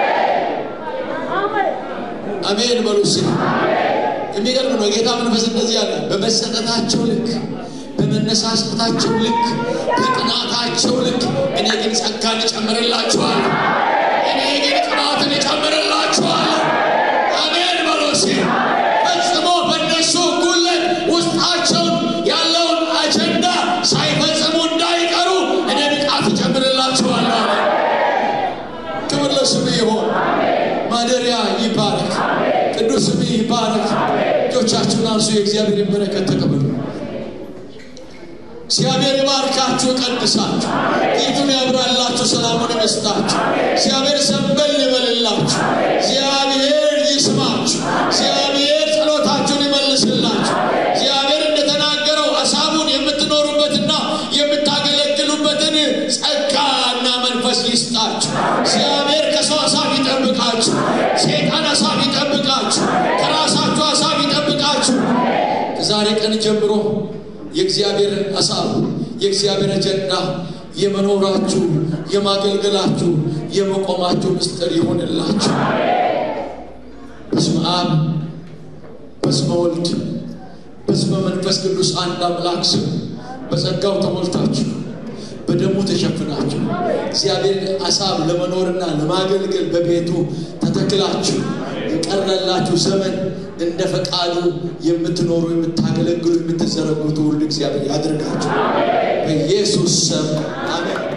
አሜን በሉ እስኪ። የሚገርም ነው። ጌታ መንፈስ እንደዚህ አለ። በመሰጠታቸው ልክ፣ በመነሳሳታቸው ልክ፣ በቅናታቸው ልክ እኔ ግን ጸጋን እጨምርላችኋለሁ። እኔ ግን ቅባትን እጨምርላችኋለሁ። አሜን በሉ እስኪ። ፈጽሞ በእነሱ ጉለት ውስጣቸውን ያለውን አጀንዳ ሳይፈጽሙ እንዳይቀሩ እኔ ብቃት እጨምርላችኋለሁ። አሜን። ክብር ለስሙ ይሆን። ማደሪያ ይባረክ፣ ቅዱስ ስም ይባረክ። እጆቻችሁን አንሱ፣ የእግዚአብሔርን በረከት ተቀበሉ። እግዚአብሔር ይባርካችሁ፣ ቀድሳችሁ፣ ፊቱን ያብራላችሁ፣ ሰላሙን ይመስጣችሁ። እግዚአብሔር ሰንበል ይበልላችሁ። እግዚአብሔር ይስማችሁ። እግዚአብሔር ጸሎታችሁን ይመልስላችሁ። እግዚአብሔር እንደተናገረው ሀሳቡን የምትኖሩበትና የምታገለግሉበትን ጸጋና መንፈስ ይስጣችሁ። እግዚአብሔር ከሰው ሀሳብ ይጠብቃችሁ። ሴጣን ሀሳብ ይጠብቃችሁ። ከራሳችሁ ሀሳብ ይጠብቃችሁ። ከዛሬ ጀምሮ የእግዚአብሔርን ሀሳብ የእግዚአብሔር አጀንዳ የመኖራችሁ የማገልገላችሁ የመቆማችሁ ምስጢር ይሆንላችሁ በስመ አብ በስመ ወልድ በስመ መንፈስ ቅዱስ አንድ አምላክ ስም በጸጋው ተሞልታችሁ በደሙ ተሸፍናችሁ እግዚአብሔር ሀሳብ ለመኖርና ለማገልገል በቤቱ ተተክላችሁ የቀረላችሁ ዘመን እንደ ፈቃዱ የምትኖሩ የምታገለግሉ የምትዘረጉ ትውልድ እግዚአብሔር ያድርጋችሁ በኢየሱስ ስም አሜን